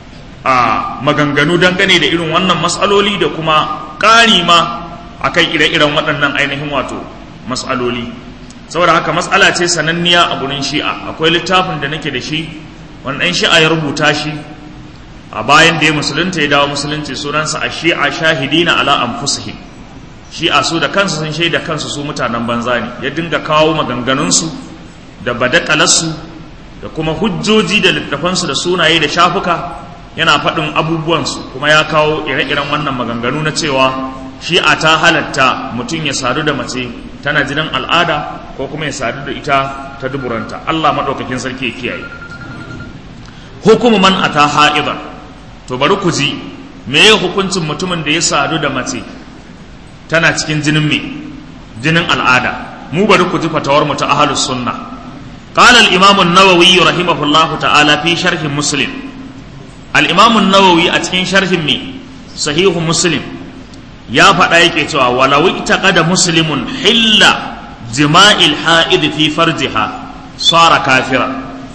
Speaker 1: a maganganu dangane da irin wannan matsaloli da kuma ƙari ma a kan ire-iren waɗannan ainihin wato matsaloli saboda haka matsala ce sananniya a gurin shi'a akwai littafin da nake da shi wani ɗan shi'a ya rubuta shi a bayan da ya musulunta ya dawo musulunci sunansa a shi'a shahidina ala anfusihim shi'a su da kansu sun shaida kansu su mutanen banza ne ya dinga kawo maganganunsu da badakalarsu da kuma hujjoji da littafansu da sunaye da shafuka yana faɗin abubuwansu kuma ya kawo ire-iren wannan maganganu na cewa shi'a ta halatta mutum ya sadu da mace tana jinin al'ada ko kuma ya sadu da ita ta duburanta Allah maɗaukakin sarki ya kiyaye hukumu man ata ha'idan to bari ku ji me ya hukuncin mutumin da ya sadu da mace tana cikin jinin me jinin al'ada mu bari ku ji fatawar mu ta ahlus sunna قال الإمام النووي رحمه الله تعالى في شرح مسلم الإمام النووي أتكين شرح مي صحيح مسلم يا فدايك cewa ولو اعتقد مسلم حل جماع الحائض في فرجها صار كافرا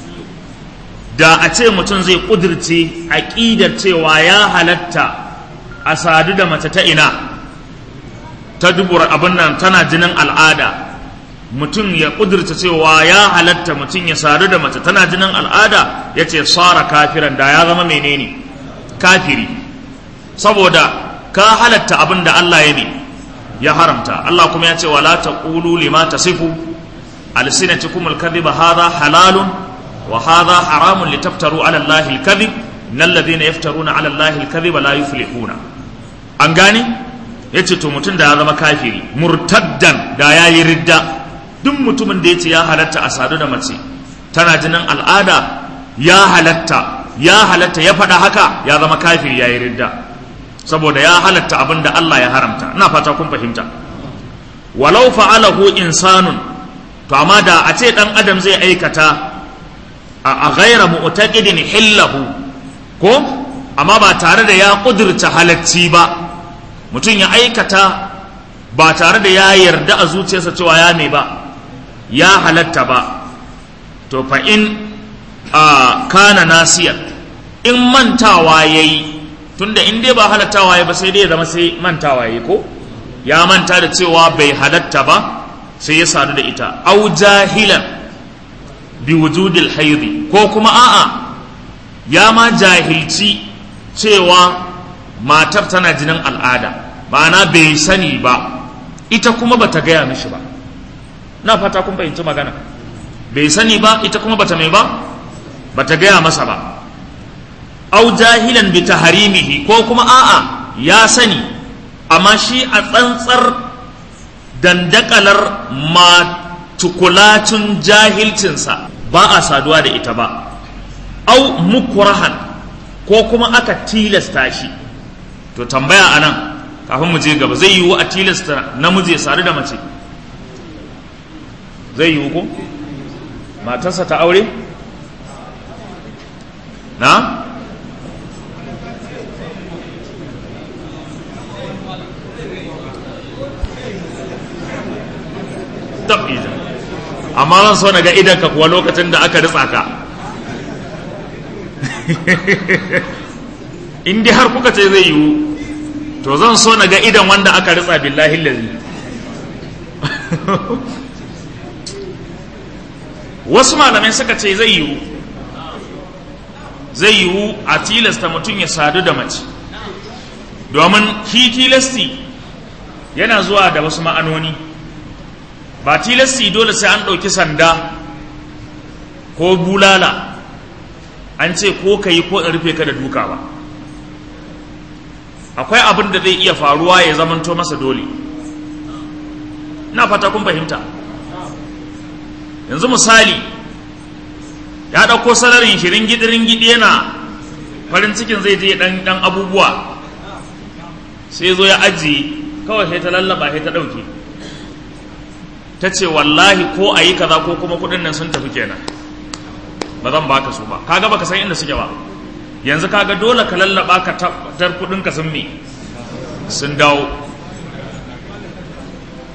Speaker 1: da a ce mutum zai kudirce aƙidar cewa ya halatta a sadu da mace ta ina ta dubura abin nan tana jinin al'ada mutum ya kudurta cewa ya halatta mutum ya sadu da mace tana jinin al'ada ya ce tsara kafiran da ya zama menene kafiri saboda ka halatta abin da Allah ya ne ya haramta Allah kuma ya ce wala taqulu lima tasifu alsinatukum alkadhiba hadha halalun wa hadha haramun litaftaru ala Allahi alkadhib innal ladhina yaftaruna ala Allahi alkadhiba la yuflihuna an gane yace to mutum da ya zama kafiri murtaddan da yayi ridda duk mutumin da ya ce ya halatta a sadu da mace tana jinin al'ada ya halatta ya halatta ya faɗa haka ya zama kafir ya yi ridda saboda ya halatta abin da Allah ya haramta ina fata kun fahimta walau fa'alahu insanun to amma da a ce ɗan adam zai aikata a ghaira mu'taqidin hillahu ko amma ba tare da ya ƙudurta halacci ba mutum ya aikata ba tare da ya yarda a zuciyarsa cewa ya mai ba ya halatta ba to fa in a kana nasiyar in mantawa ya yi tunda in dai ba halattawa ya ba sai dai ya zama sai mantawa ya yi ko ya manta da cewa bai halatta ba sai ya sadu da ita au jahilan bi wujudil haidi ko kuma a'a ya ma jahilci cewa matar tana jinin al'ada ma'ana bai sani ba ita kuma bata gaya mishi ba na fata kun fahimci magana bai sani ba ita kuma bata mai ba bata gaya masa ba au jahilan bi taharimihi ko kuma a'a ya sani amma shi a tsantsar dandakalar ma tukulatun jahilcinsa ba a saduwa da ita ba au mukurahan ko kuma aka tilasta shi to tambaya anan kafin mu je gaba zai yiwu a tilasta namiji ya sadu da mace zai yiwu ko matarsa ta aure na tabbija amma zan so na ga idanka kuwa lokacin da aka ritsa ka in dai har kuka ce zai yiwu to zan so na ga idan wanda aka ritsa billahi lazi wasu malamai suka ce zai yiwu zai yiwu a tilasta mutum ya sadu da mace domin shi tilasti yana zuwa da wasu ma'anoni ba tilasti dole sai an ɗauki sanda ko bulala an ce ko ka yi ko in rufe ka da duka ba akwai abin da zai iya faruwa ya zamanto masa dole ina fata kun fahimta yanzu misali ya ɗauko salarin shirin gidirin gidi yana farin cikin zai je ɗan ɗan abubuwa sai zo ya ajiye kawai sai ta lallaba sai ta ɗauke ta ce wallahi ko a yi kaza ko kuma kuɗin nan sun tafi kenan ba zan baka su ba kaga baka san inda suke ba yanzu kaga dole ka lallaba ka tabbatar kuɗin ka sun me sun dawo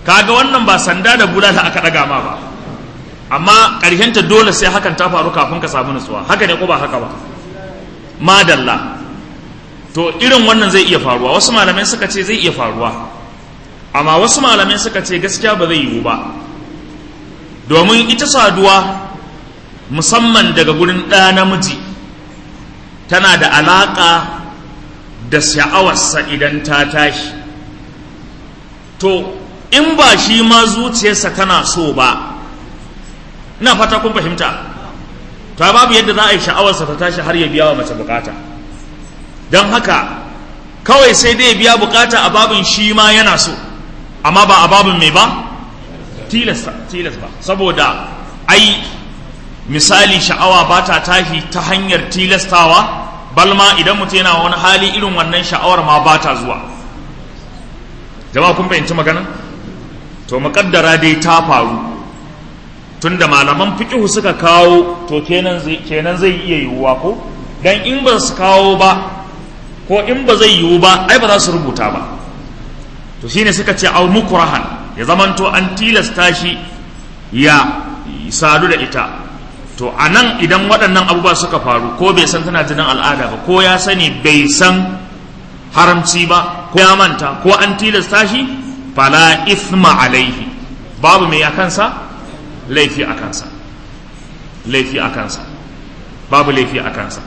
Speaker 1: kaga wannan ba sanda da bulala aka ɗaga ma ba amma ƙarshenta dole sai hakan ta faru kafin ka samu nutsuwa haka ne ko ba haka ba madalla to irin wannan zai iya faruwa wasu malamai suka ce zai iya faruwa amma wasu malamai suka ce gaskiya ba zai yiwu ba domin ita saduwa musamman daga gurin ɗa namiji tana da alaƙa da sha'awarsa idan ta tashi to in ba shi ma zuciyarsa tana so ba ina fata kun fahimta ta babu yadda za a yi sha'awarsa ta tashi har ya biya wa mace bukata don haka kawai sai dai biya bukata a babin shi ma yana so amma ba a babin mai ba tilas ba saboda ai misali sha'awa ba ta tashi ta hanyar tilastawa balma idan mutum yana wani hali irin wannan sha'awar ma ba ta zuwa jama'a kun fahimci magana to muƙaddara dai ta faru tunda malaman fiqhu suka kawo to kenan zai kenan zai iya yiwuwa ko dan in ba su kawo ba ko in ba zai yiwu ba ai ba za su rubuta ba to shine suka ce au mukrahan ya zamanto an tilasta shi ya sadu da ita to a nan idan waɗannan abubuwa suka faru ko bai san tana jinin al'ada ba ko ya sani bai san haramci ba ko ya manta ko an tilasta shi fala ithma alaihi babu mai a kansa laifi a kansa laifi a kansa babu laifi a kansa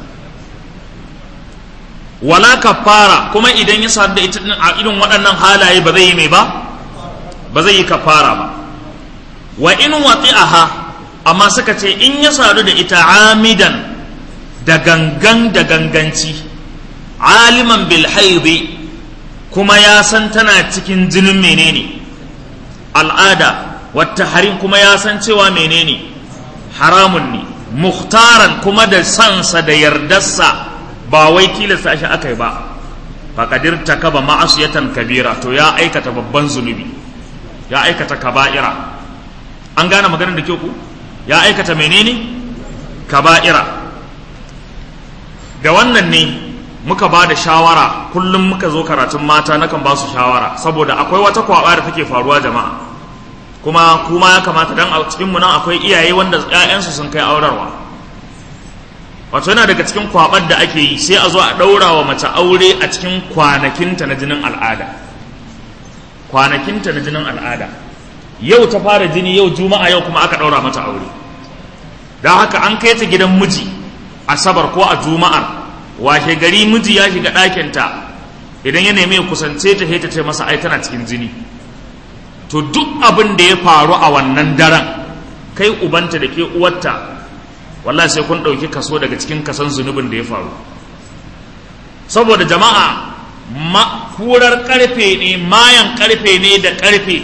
Speaker 1: wala kafara kuma idan ya sadu da ita a irin waɗannan halaye ba zai yi mai ba ba zai yi kafara ba wa in wati'aha amma suka ce in ya sadu da ita amidan da gangan da ganganci aliman bil haidi kuma ya san tana cikin jinin menene al'ada wata harin kuma ya san cewa menene haramun ne muhtaran kuma da sansa da yardarsa ba wai tilasta shi aka yi ba faƙadir ta kaba ma'asiyatan kabira to ya aikata babban zunubi ya aikata kaba'ira an gane maganar da ke ku ya aikata menene kaba'ira da wannan ne muka ba da shawara kullum muka zo karatun mata nakan ba su shawara saboda akwai wata kwaba da take faruwa jama'a kuma kuma ya kamata dan a cikin mu nan akwai iyaye wanda ƴaƴansu sun kai aurarwa wato yana daga cikin kwabar da ake yi sai a zo a ɗaura wa mace aure a cikin kwanakinta na jinin al'ada kwanakinta na jinin al'ada yau ta fara jini yau juma'a yau kuma aka ɗaura mata aure don haka an kai ta gidan miji asabar ko a juma'ar washe gari miji ya shiga ɗakinta idan ya nemi ya kusance ta ta ce masa ai tana cikin jini to duk abin da ya faru a wannan daren kai ubanta da ke uwarta wallahi sai kun ɗauki kaso daga cikin kasan zunubin da ya faru saboda jama'a kurar karfe ne mayan karfe ne da karfe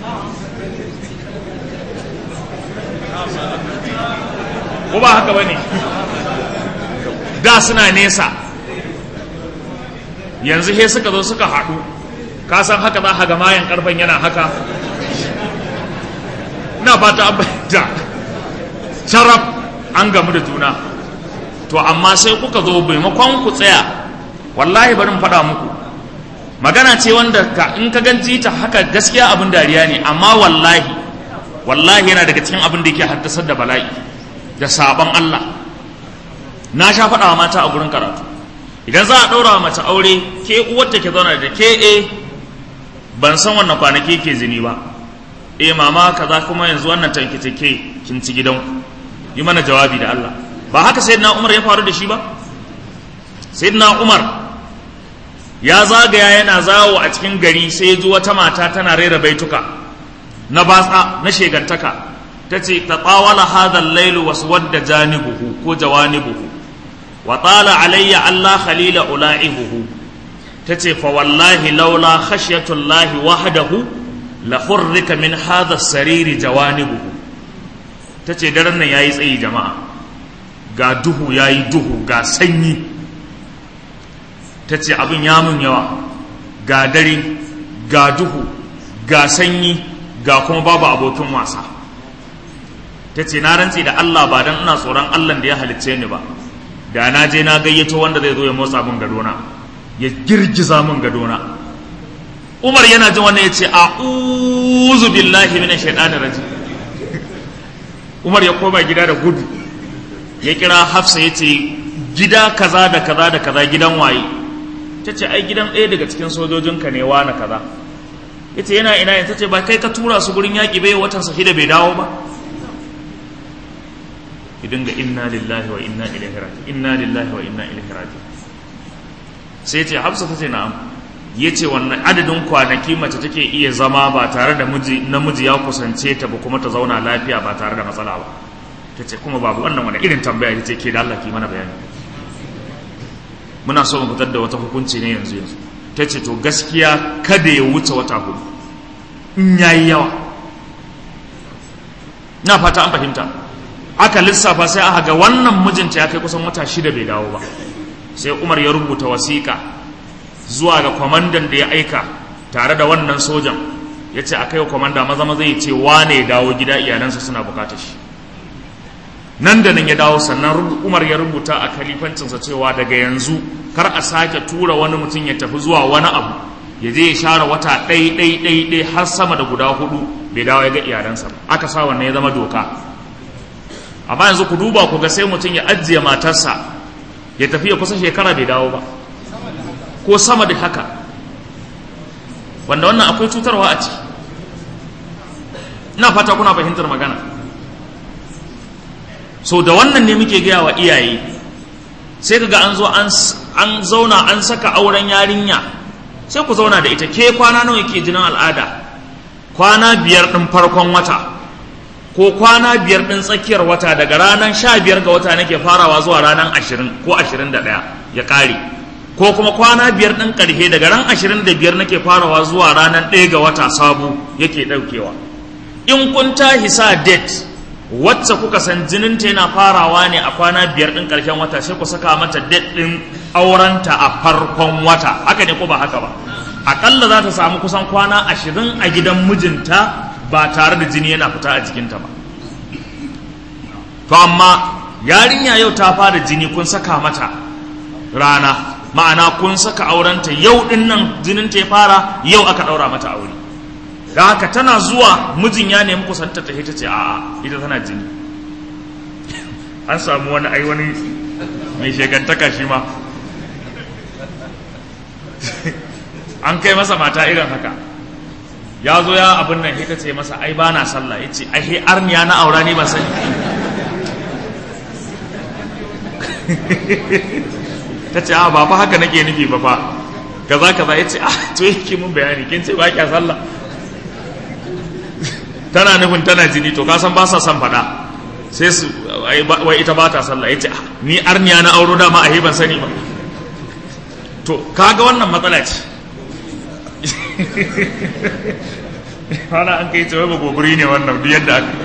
Speaker 1: ko ba haka ba ne da suna nesa yanzu he suka zo suka haɗu ka san haka za ga mayan karfen yana haka ina fata an bayyanta sharaf an gamu da juna to amma sai kuka zo maimakon ku tsaya wallahi bari mu faɗa muku magana ce wanda ka in ka ganci ta haka gaskiya abin dariya ne amma wallahi wallahi yana daga cikin abin da yake haddasar da bala'i da sabon Allah na sha faɗa wa mata a gurin karatu idan za a ɗaura wa mace aure ke uwarta ke zauna da ke e ban san wannan kwanaki ke zini ba e mama kaza kuma yanzu wannan tanki take kin ci gidan yi mana jawabi da Allah ba haka sayyidina Umar ya faru da shi ba sayyidina Umar ya zagaya yana zawo a cikin gari sai ya ji wata mata tana rera baituka na batsa na shegantaka ta ce ta tsawala hadhal lailu wasu wadda janibuhu ko jawanibuhu wa tsala alayya Allah khalila ula'ibuhu ta ce fa wallahi laula khashyatullahi wahdahu la hurrika min hadha sariri jawanibuhu ta ce daren nan yayi tsayi jama'a ga duhu yayi duhu ga sanyi ta ce abin ya mun yawa ga dare ga duhu ga sanyi ga kuma babu abokin wasa ta ce na rantse da Allah ba don ina tsoron Allah da ya halicce ni ba da na je na gayyato wanda zai zo ya motsa min gadona ya girgiza min gadona umar yana jin wannan ya ce a'udhu billahi minash shaitanir rajim umar ya koma gida da gudu ya kira hafsa ya ce gida kaza da kaza da kaza gidan waye ta ce ai gidan ɗaya daga cikin sojojinka ne wa na kaza ya ce yana ina ta ce ba kai ka tura su gurin yaƙi bai watan sa da bai dawo ba ki dinga inna lillahi wa inna ilaihi raji inna lillahi wa inna ilaihi raji sai ce hafsa ta ce na'am ya ce wannan adadin kwanaki mace take iya zama ba tare da namiji ya kusance ta ba kuma ta zauna lafiya ba tare da matsala ba ta ce kuma babu wannan wani irin tambaya ta ce ke da Allah ki mana bayani muna so mu fitar da wata hukunci ne yanzu yanzu ta ce to gaskiya kada ya wuce wata hudu in yayi yawa na fata an fahimta aka lissafa sai aka ga wannan mijinta ya kai kusan wata shida bai dawo ba sai Umar ya rubuta wasiƙa zuwa ga kwamandan da ya aika tare da wannan sojan ya ce a kai wa kwamanda maza maza ya ce wane ya dawo gida iyalansa suna bukatar shi nan da nan ya dawo sannan umar ya rubuta a kalifancinsa cewa daga yanzu kar a sake tura wani mutum ya tafi zuwa wani abu ya je ya share wata ɗai ɗai ɗai ɗai har sama da guda hudu bai dawo ya ga iyalansa aka sa wannan ya zama doka amma yanzu ku duba ku ga sai mutum ya ajiye matarsa ya tafi ya kusa shekara bai dawo ba ko sama da haka wanda wannan akwai cutarwa a ciki ina fata kuna fahimtar magana so da wannan ne muke gaya wa iyaye sai kaga an zo an zauna an saka auren yarinya sai ku zauna da ita ke kwana nawa yake jinin al'ada kwana biyar ɗin farkon wata ko kwana biyar ɗin tsakiyar wata daga ranar sha biyar ga wata nake farawa zuwa ranar ashirin ko ashirin da ɗaya ya ƙare ko kuma kwana biyar ɗin ƙarshe daga ran ashirin da biyar nake farawa zuwa ranar ɗaya ga wata sabu yake ɗaukewa in kun tashi sa date wacce kuka san jininta yana farawa ne a kwana biyar ɗin ƙarshen wata sai ku saka mata date ɗin aurenta a farkon wata haka ne ko ba haka ba aƙalla za ta samu kusan kwana ashirin a gidan mijinta ba tare da jini yana fita a jikinta ba to amma yarinya yau ta fara jini kun saka mata rana ma'ana kun saka aurenta yau din nan jinin ta ya fara yau aka ɗaura mata aure da haka tana zuwa mijin ya nemi kusanta ta ita ce a'a ita tana jini an samu wani ai wani mai shegantaka shi ma an kai masa mata irin haka ya zo ya abin nan ita ce masa ai ba na sallah ya ce ai arniya na aura ne ba sani ta ce a ba fa haka nake nufi ba fa kaza kaza ya ce ah to yake mun bayani kin ce ba kya sallah tana nufin tana jini to kasan ba sa son faɗa sai su wai ita ba ta sallah ya ce ah ni arniya na auro dama a ban sani ba to kaga wannan matsala ce wala an kai ce wai ba gobiri ne wannan duk yadda aka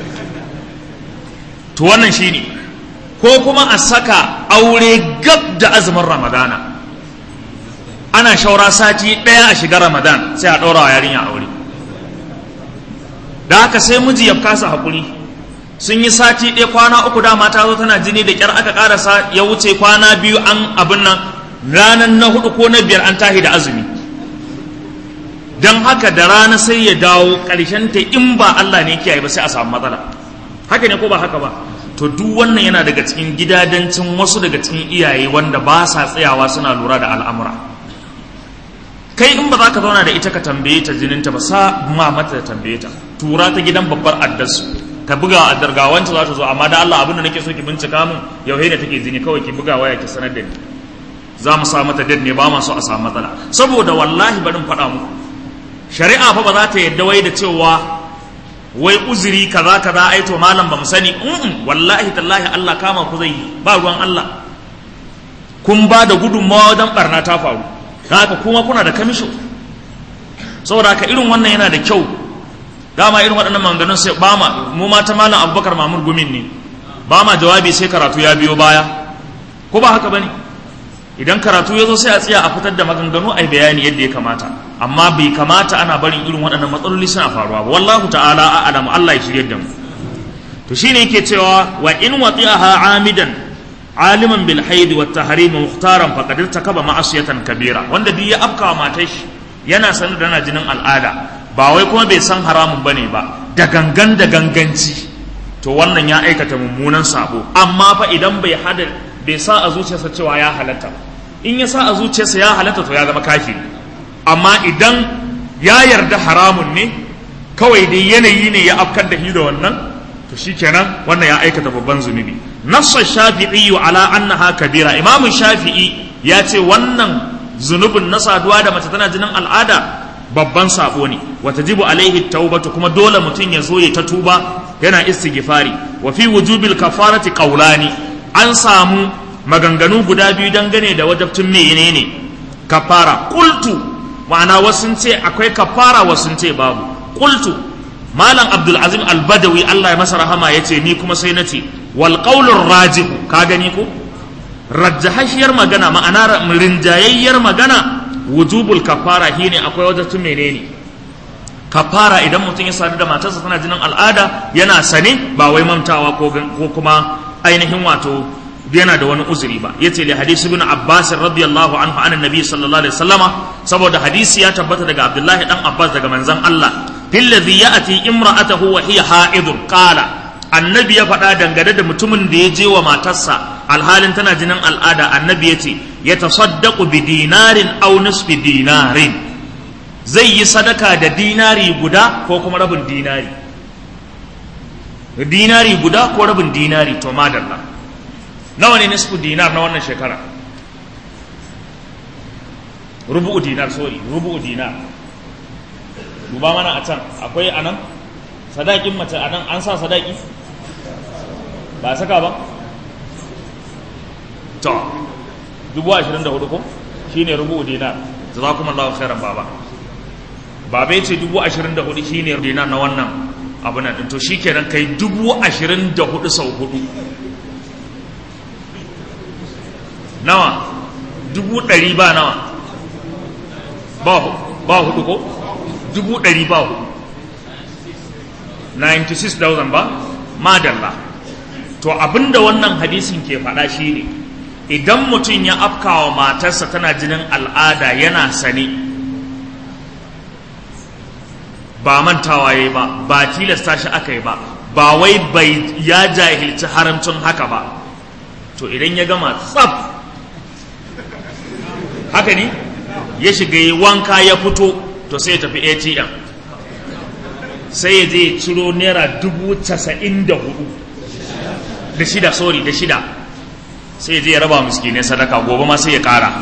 Speaker 1: to wannan shine ne ko kuma a saka aure gab da azumin ramadana ana shaura sati ɗaya a shiga ramadan sai a ɗaura wa yarinya aure da haka sai miji ya kasa haƙuri sun yi sati ɗaya kwana uku dama ta zo tana jini da ƙyar aka ƙarasa ya wuce kwana biyu an abin nan ranar na hudu ko na biyar an tahi da azumi don haka da rana sai ya dawo ƙarshen ta in ba Allah ne kiyaye ba sai a samu matsala haka ne ko ba haka ba to duk wannan yana daga cikin gidadancin wasu daga cikin iyaye wanda ba sa tsayawa suna lura da al'amura kai in ba za ka zauna da ita ka tambaye ta jininta ba sa ma mata da tambaye ta tura ta gidan babbar addarsu ka buga addar ga wancan za ta zo amma da Allah abin da nake so ki bincika min yau ne take jini kawai ki buga waya ki sanar da ni za mu sa mata dad ne ba ma so a samu matsala saboda wallahi barin faɗa muku shari'a fa ba za ta yadda wai da cewa wai uzuri kaza kaza ai to malam ba mu sani mm wallahi tallahi Allah kama ku zai ba ruwan Allah kun ba da gudunmawa wajen barna ta faru haka kuma kuna da kamisho saboda haka irin wannan yana da kyau dama irin waɗannan maganganun sai ba ma mu ma ta malam Abubakar Mamur Gumin ne ba ma jawabi sai karatu ya biyo baya ko ba haka bane idan karatu ya zo sai a tsaya a fitar da maganganu a bayani yadda ya kamata amma bai kamata ana barin irin waɗannan matsaloli suna faruwa ba wallahu ta'ala a'lamu Allah ya shirye da mu to shine yake cewa wa in wati'aha amidan aliman bil haid wa tahrim mukhtaran faqad irtakaba ma'asiyatan kabira wanda duk ya afka wa matar shi yana sanar da na jinin al'ada ba wai kuma bai san haramun bane ba da gangan da ganganci to wannan ya aikata mummunan sabo amma fa idan bai hada bai sa a zuciyarsa cewa ya halatta in ya sa a zuciyarsa ya halatta to ya zama kafiri amma idan ya yarda haramun ne kawai dai yanayi ne ya afkar da shi da wannan to shikenan wannan ya aikata babban zunubi nassa shafi'i ala annaha kabira imamu shafi'i ya ce wannan zunubin na saduwa da mace tana jinin al'ada babban sabo ne wata jibu alaihi taubatu kuma dole mutum ya zo ya ta tuba yana istighfari wa fi wujubil kafarati qawlani an samu maganganu guda biyu dangane da wajabtun menene kafara qultu ma'ana wasu ce akwai kafara wasu ce babu qultu malam abdul azim al-badawi Allah ya masa rahama yace ni kuma sai nace wal qawlur rajihu ka gani ko rajjahashiyar magana ma'ana rinjayayyar magana wujubul kafara shine akwai wata tun menene kafara idan mutum ya sadu da matarsa tana jinin al'ada yana sane ba wai mantawa ko kuma ainihin wato yana da wani uzuri ba yace li hadisi ibn abbas radiyallahu anhu an annabi sallallahu alaihi wasallama saboda hadisi ya tabbata daga abdullahi dan abbas daga manzon Allah fil ladhi ya'ti imra'atahu wa hiya ha'idun qala annabi ya faɗa dangane da mutumin da ya je wa matarsa alhalin tana jinin al'ada annabi ya ce ya tasaddaqu bi dinarin aw nisfi dinarin zai yi sadaka da dinari guda ko kuma rabin dinari dinari guda ko rabin dinari to madalla nawa ne nisfu dinar na wannan shekara rubu'u dinar sorry rubu'u dinar duba mana a can akwai anan sadakin mace anan an sa sadaki ba saka ba to dubu ashirin da hudu ko shine rubu dinar jazakumullahu khairan baba baba yace dubu ashirin da hudu shine dinar na wannan abu nan to shikenan kai dubu ashirin da hudu sau hudu nawa dubu ɗari ba nawa ba ba hudu ko dubu ɗari ba hudu 96,000 ba madalla to abinda wannan hadisin ke faɗa shi ne idan mutum ya afkawa matarsa tana jinin al'ada yana sane ba mantawa ya ba ba tilasta shi aka yi ba ba wai bai ya jahilci haramcin haka ba to idan ya gama tsaf haka ne ya shiga yi wanka ya fito to sai ya tafi atm sai ya je ciro naira dubu casa'in da hudu da shida sorry da shida sai ya je ya raba miskinai sadaka gobe ma sai ya kara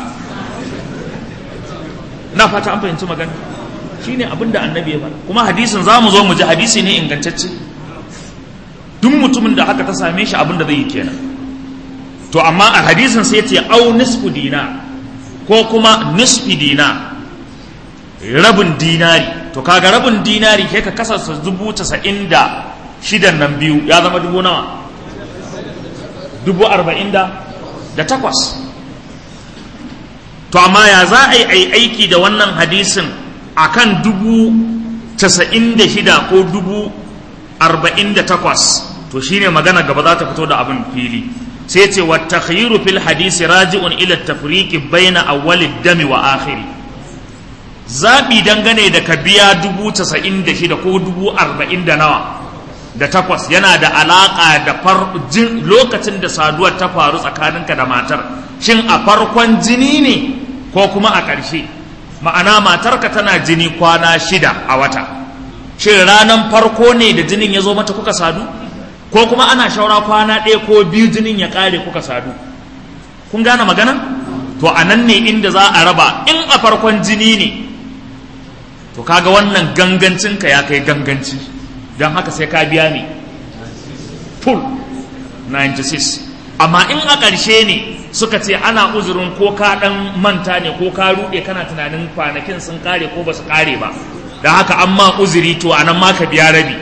Speaker 1: na fata an fahimci magana shi ne abinda annabi ya faɗa kuma hadisin za mu zo mu ji hadisi ne ingantacce duk mutumin da haka ta same shi abinda zai yi kenan to amma a hadisin sai ya ce au nisfu dina ko kuma nisfi dina rabin dinari to kaga rabin dinari kai ka kasarsa dubu casa'in da shidan nan biyu ya zama dubu nawa dubu arba'in da da takwas to amma ya za a yi aiki da wannan hadisin akan dubu casa'in da shida ko dubu arba'in da takwas to shine magana gaba za ta fito da abin fili sai ce wa takhyiru fil hadisi raji'un ila tafriqi baina awwalid dami wa akhiri zabi dangane da ka biya dubu casa'in da shida ko dubu arba'in da nawa da takwas yana da alaƙa da lokacin da saduwar ta faru tsakaninka da matar shin a farkon jini ne ko kuma a ƙarshe ma'ana matarka tana jini kwana shida a wata shin ranar farko ne da jinin ya zo mata kuka sadu ko kuma ana shaura kwana ɗaya ko biyu jinin ya ƙare kuka sadu kun gane magana to a nan ne inda za a raba in a farkon jini ne to kaga wannan gangancinka ya kai ganganci don haka sai ka biya ne full 96 amma in a ƙarshe ne suka ce ana uzurin ko ka ɗan manta ne ko ka ruɗe kana tunanin kwanakin sun ƙare ko ba su ƙare ba da haka an ma uzuri to anan ma ka biya rabi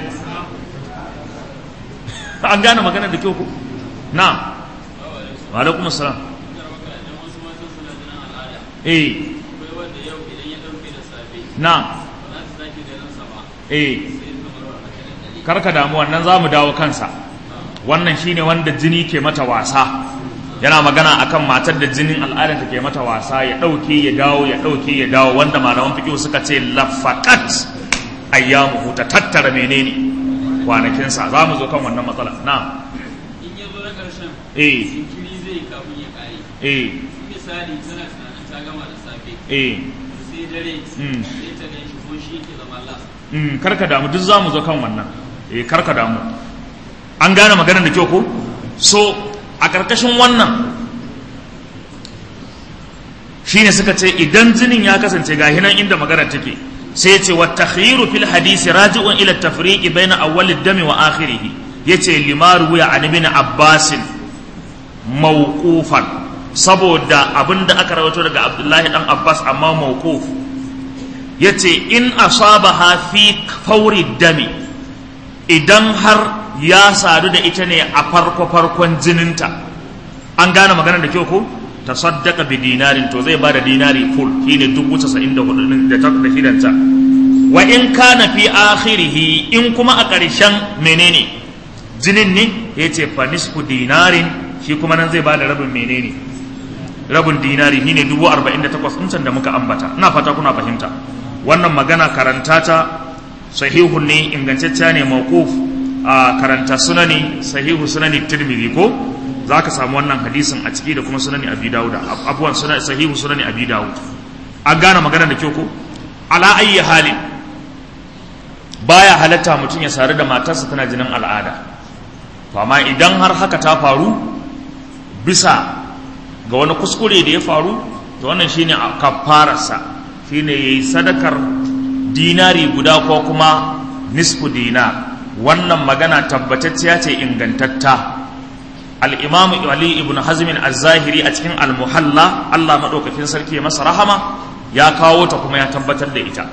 Speaker 1: an gane magana da kyau ku na wa alaikum assalam eh na eh karka damu wannan za mu dawo kansa wannan shine wanda jini ke mata wasa yana magana akan matar da jinin al'ada take mata wasa ya ɗauke ya dawo ya ɗauke ya dawo wanda malaman fiqh suka ce lafaqat ayyamu ta tattara menene kwanakin sa za mu zo kan wannan matsala na
Speaker 2: in ya zo na ƙarshen
Speaker 1: eh
Speaker 2: jinkiri zai kafin ya ƙare
Speaker 1: eh
Speaker 2: misali tana tunanin ta gama da safe
Speaker 1: eh
Speaker 2: sai dare
Speaker 1: Mm.
Speaker 2: sai ta gan shi ko shi yake zama las
Speaker 1: mm, karka damu duk za mu zo kan wannan eh karka damu an gane maganar da kyau ko so a ƙarƙashin wannan shine suka ce idan jinin ya kasance ga hinan inda magana take sai ya ce wa takhiru fil hadisi raji'un ila tafriqi baina awwal ad-dami wa akhirih yace limaru ya an ibn abbas mawqufan saboda abinda aka rawaito daga abdullahi dan abbas amma mawquf yace in asabaha fi fawri dami idan har ya sadu da ita ne a farko farkon jininta an gane maganar da kyau ko tasaddaqa bi dinarin to zai bada dinari full shine dubu casa'in da hudu da ta da shidanta wa in kana fi akhirihi in kuma a ƙarshen menene jinin ne yace fa nisfu dinarin shi kuma nan zai bada rabin menene rabin dinari shine dubu arba'in da takwas ɗin da muka ambata ina fata kuna fahimta wannan magana karanta ta sahihun ne ingantacciya ne mawquf a karanta sunani sahihu sunani tirmidhi ko za ka samu wannan hadisin a ciki da kuma sunani abi dawud abuwan sunani sahihu sunani abi dawud an gane magana da kyau ko ala ayyi halin baya halatta mutum ya sare da matarsa tana jinin al'ada to amma idan har haka ta faru bisa ga wani kuskure da ya faru to wannan shine kafararsa shine yayi sadakar dinari guda ko kuma nisfu dinar wannan magana tabbatacciya ce ingantatta al'imamu Ali ibn Hazmin al-Zahiri a cikin al-Muhalla Allah maɗaukakin sarki ya masa rahama ya kawo ta kuma ya tabbatar da ita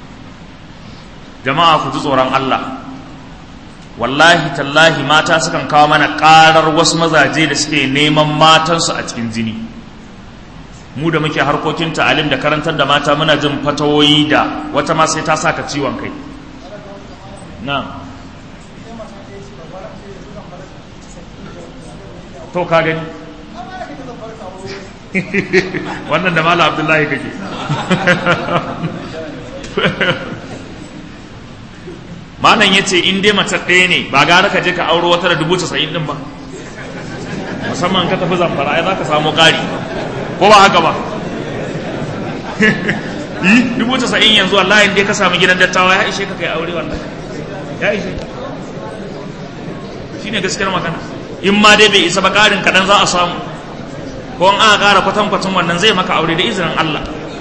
Speaker 1: jama'a ku ji tsoron Allah wallahi tallahi mata sukan kawo mana ƙarar wasu mazaje da suke neman matansu a cikin jini mu da muke harkokin ta'alim da karantar da mata muna jin fatawoyi da wata ma sai ta saka ciwon kai na'am to ka gani wannan da mala abdullahi kake malam ya ce in dai mace ɗaya ne ba gara ka je ka auro wata da dubu casa'in ɗin ba musamman ka tafi zamfara ai za ka samu ƙari ko ba haka ba yi dubu casa'in yanzu wallahi dai ka samu gidan dattawa ya ishe ka kai aure wallahi ya ishe shi ne gaskiyar magana in ma dai bai isa ba ƙarin kaɗan za a samu ko in aka ƙara kwatankwacin wannan zai maka aure da izinin Allah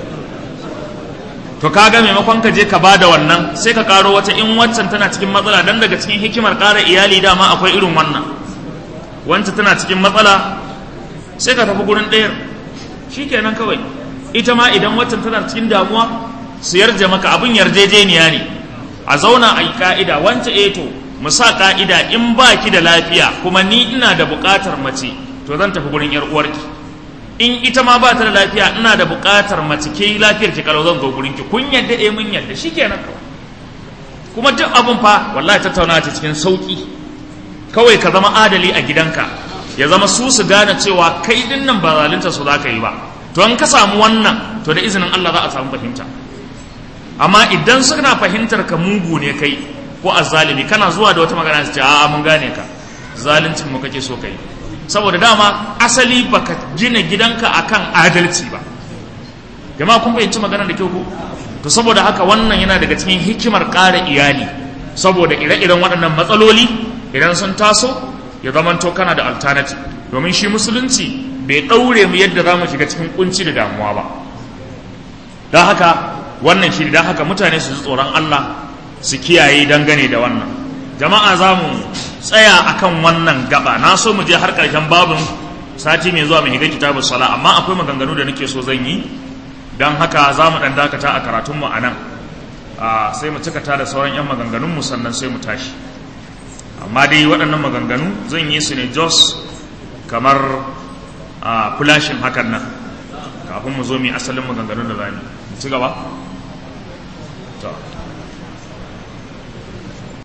Speaker 1: to kaga maimakon ka je ka ba da wannan sai ka ƙaro wata in waccan tana cikin matsala dan daga cikin hikimar ƙara iyali dama akwai irin wannan wancan tana cikin matsala sai ka tafi gurin ɗayar shikenan kawai ita ma idan waccan tana cikin damuwa su yarje maka abin yarjejeniya ne a zauna a yi ka'ida wancan eto mu sa ka'ida in ba ki da lafiya kuma ni ina da buƙatar mace to zan tafi gurin yar uwarki in ita ma ba ta da lafiya ina da buƙatar mace ke lafiyar ki kalau zan zo gurin ki kun yadda eh mun yadda shikenan kawai kuma duk abun fa wallahi tattaunawa ta cikin sauki kawai ka zama adali a gidanka ya zama su su gane cewa kai din nan ba zalunta su zaka yi ba to in ka samu wannan to da izinin Allah za a samu fahimta amma idan suna fahimtar ka mugu ne kai ko azzalimi kana zuwa da wata magana su ce a'a mun gane ka zaluncin mu kake so kai saboda dama asali baka gina gidanka akan adalci ba jama'a kun fahimci magana da kyau ko to saboda haka wannan yana daga cikin hikimar ƙara iyali saboda ire-iren waɗannan matsaloli idan sun taso ya zamanto kana da alternative domin shi musulunci bai ɗaure mu yadda za mu shiga cikin kunci da damuwa ba don haka wannan shi don haka mutane su ji tsoron Allah su kiyaye dangane da wannan jama'a za mu tsaya akan wannan gaba na so mu je har ƙarshen babin sati mai zuwa mai higa kitabun sala amma akwai maganganu da nake so zan yi don haka za mu ɗan dakata a karatunmu a nan sai mu cikata da sauran 'yan maganganunmu sannan sai mu tashi amma dai waɗannan maganganu zan yi su ne jos kamar a fulashin hakan nan kafin mu zo mu asalin maganganun da za mu ci gaba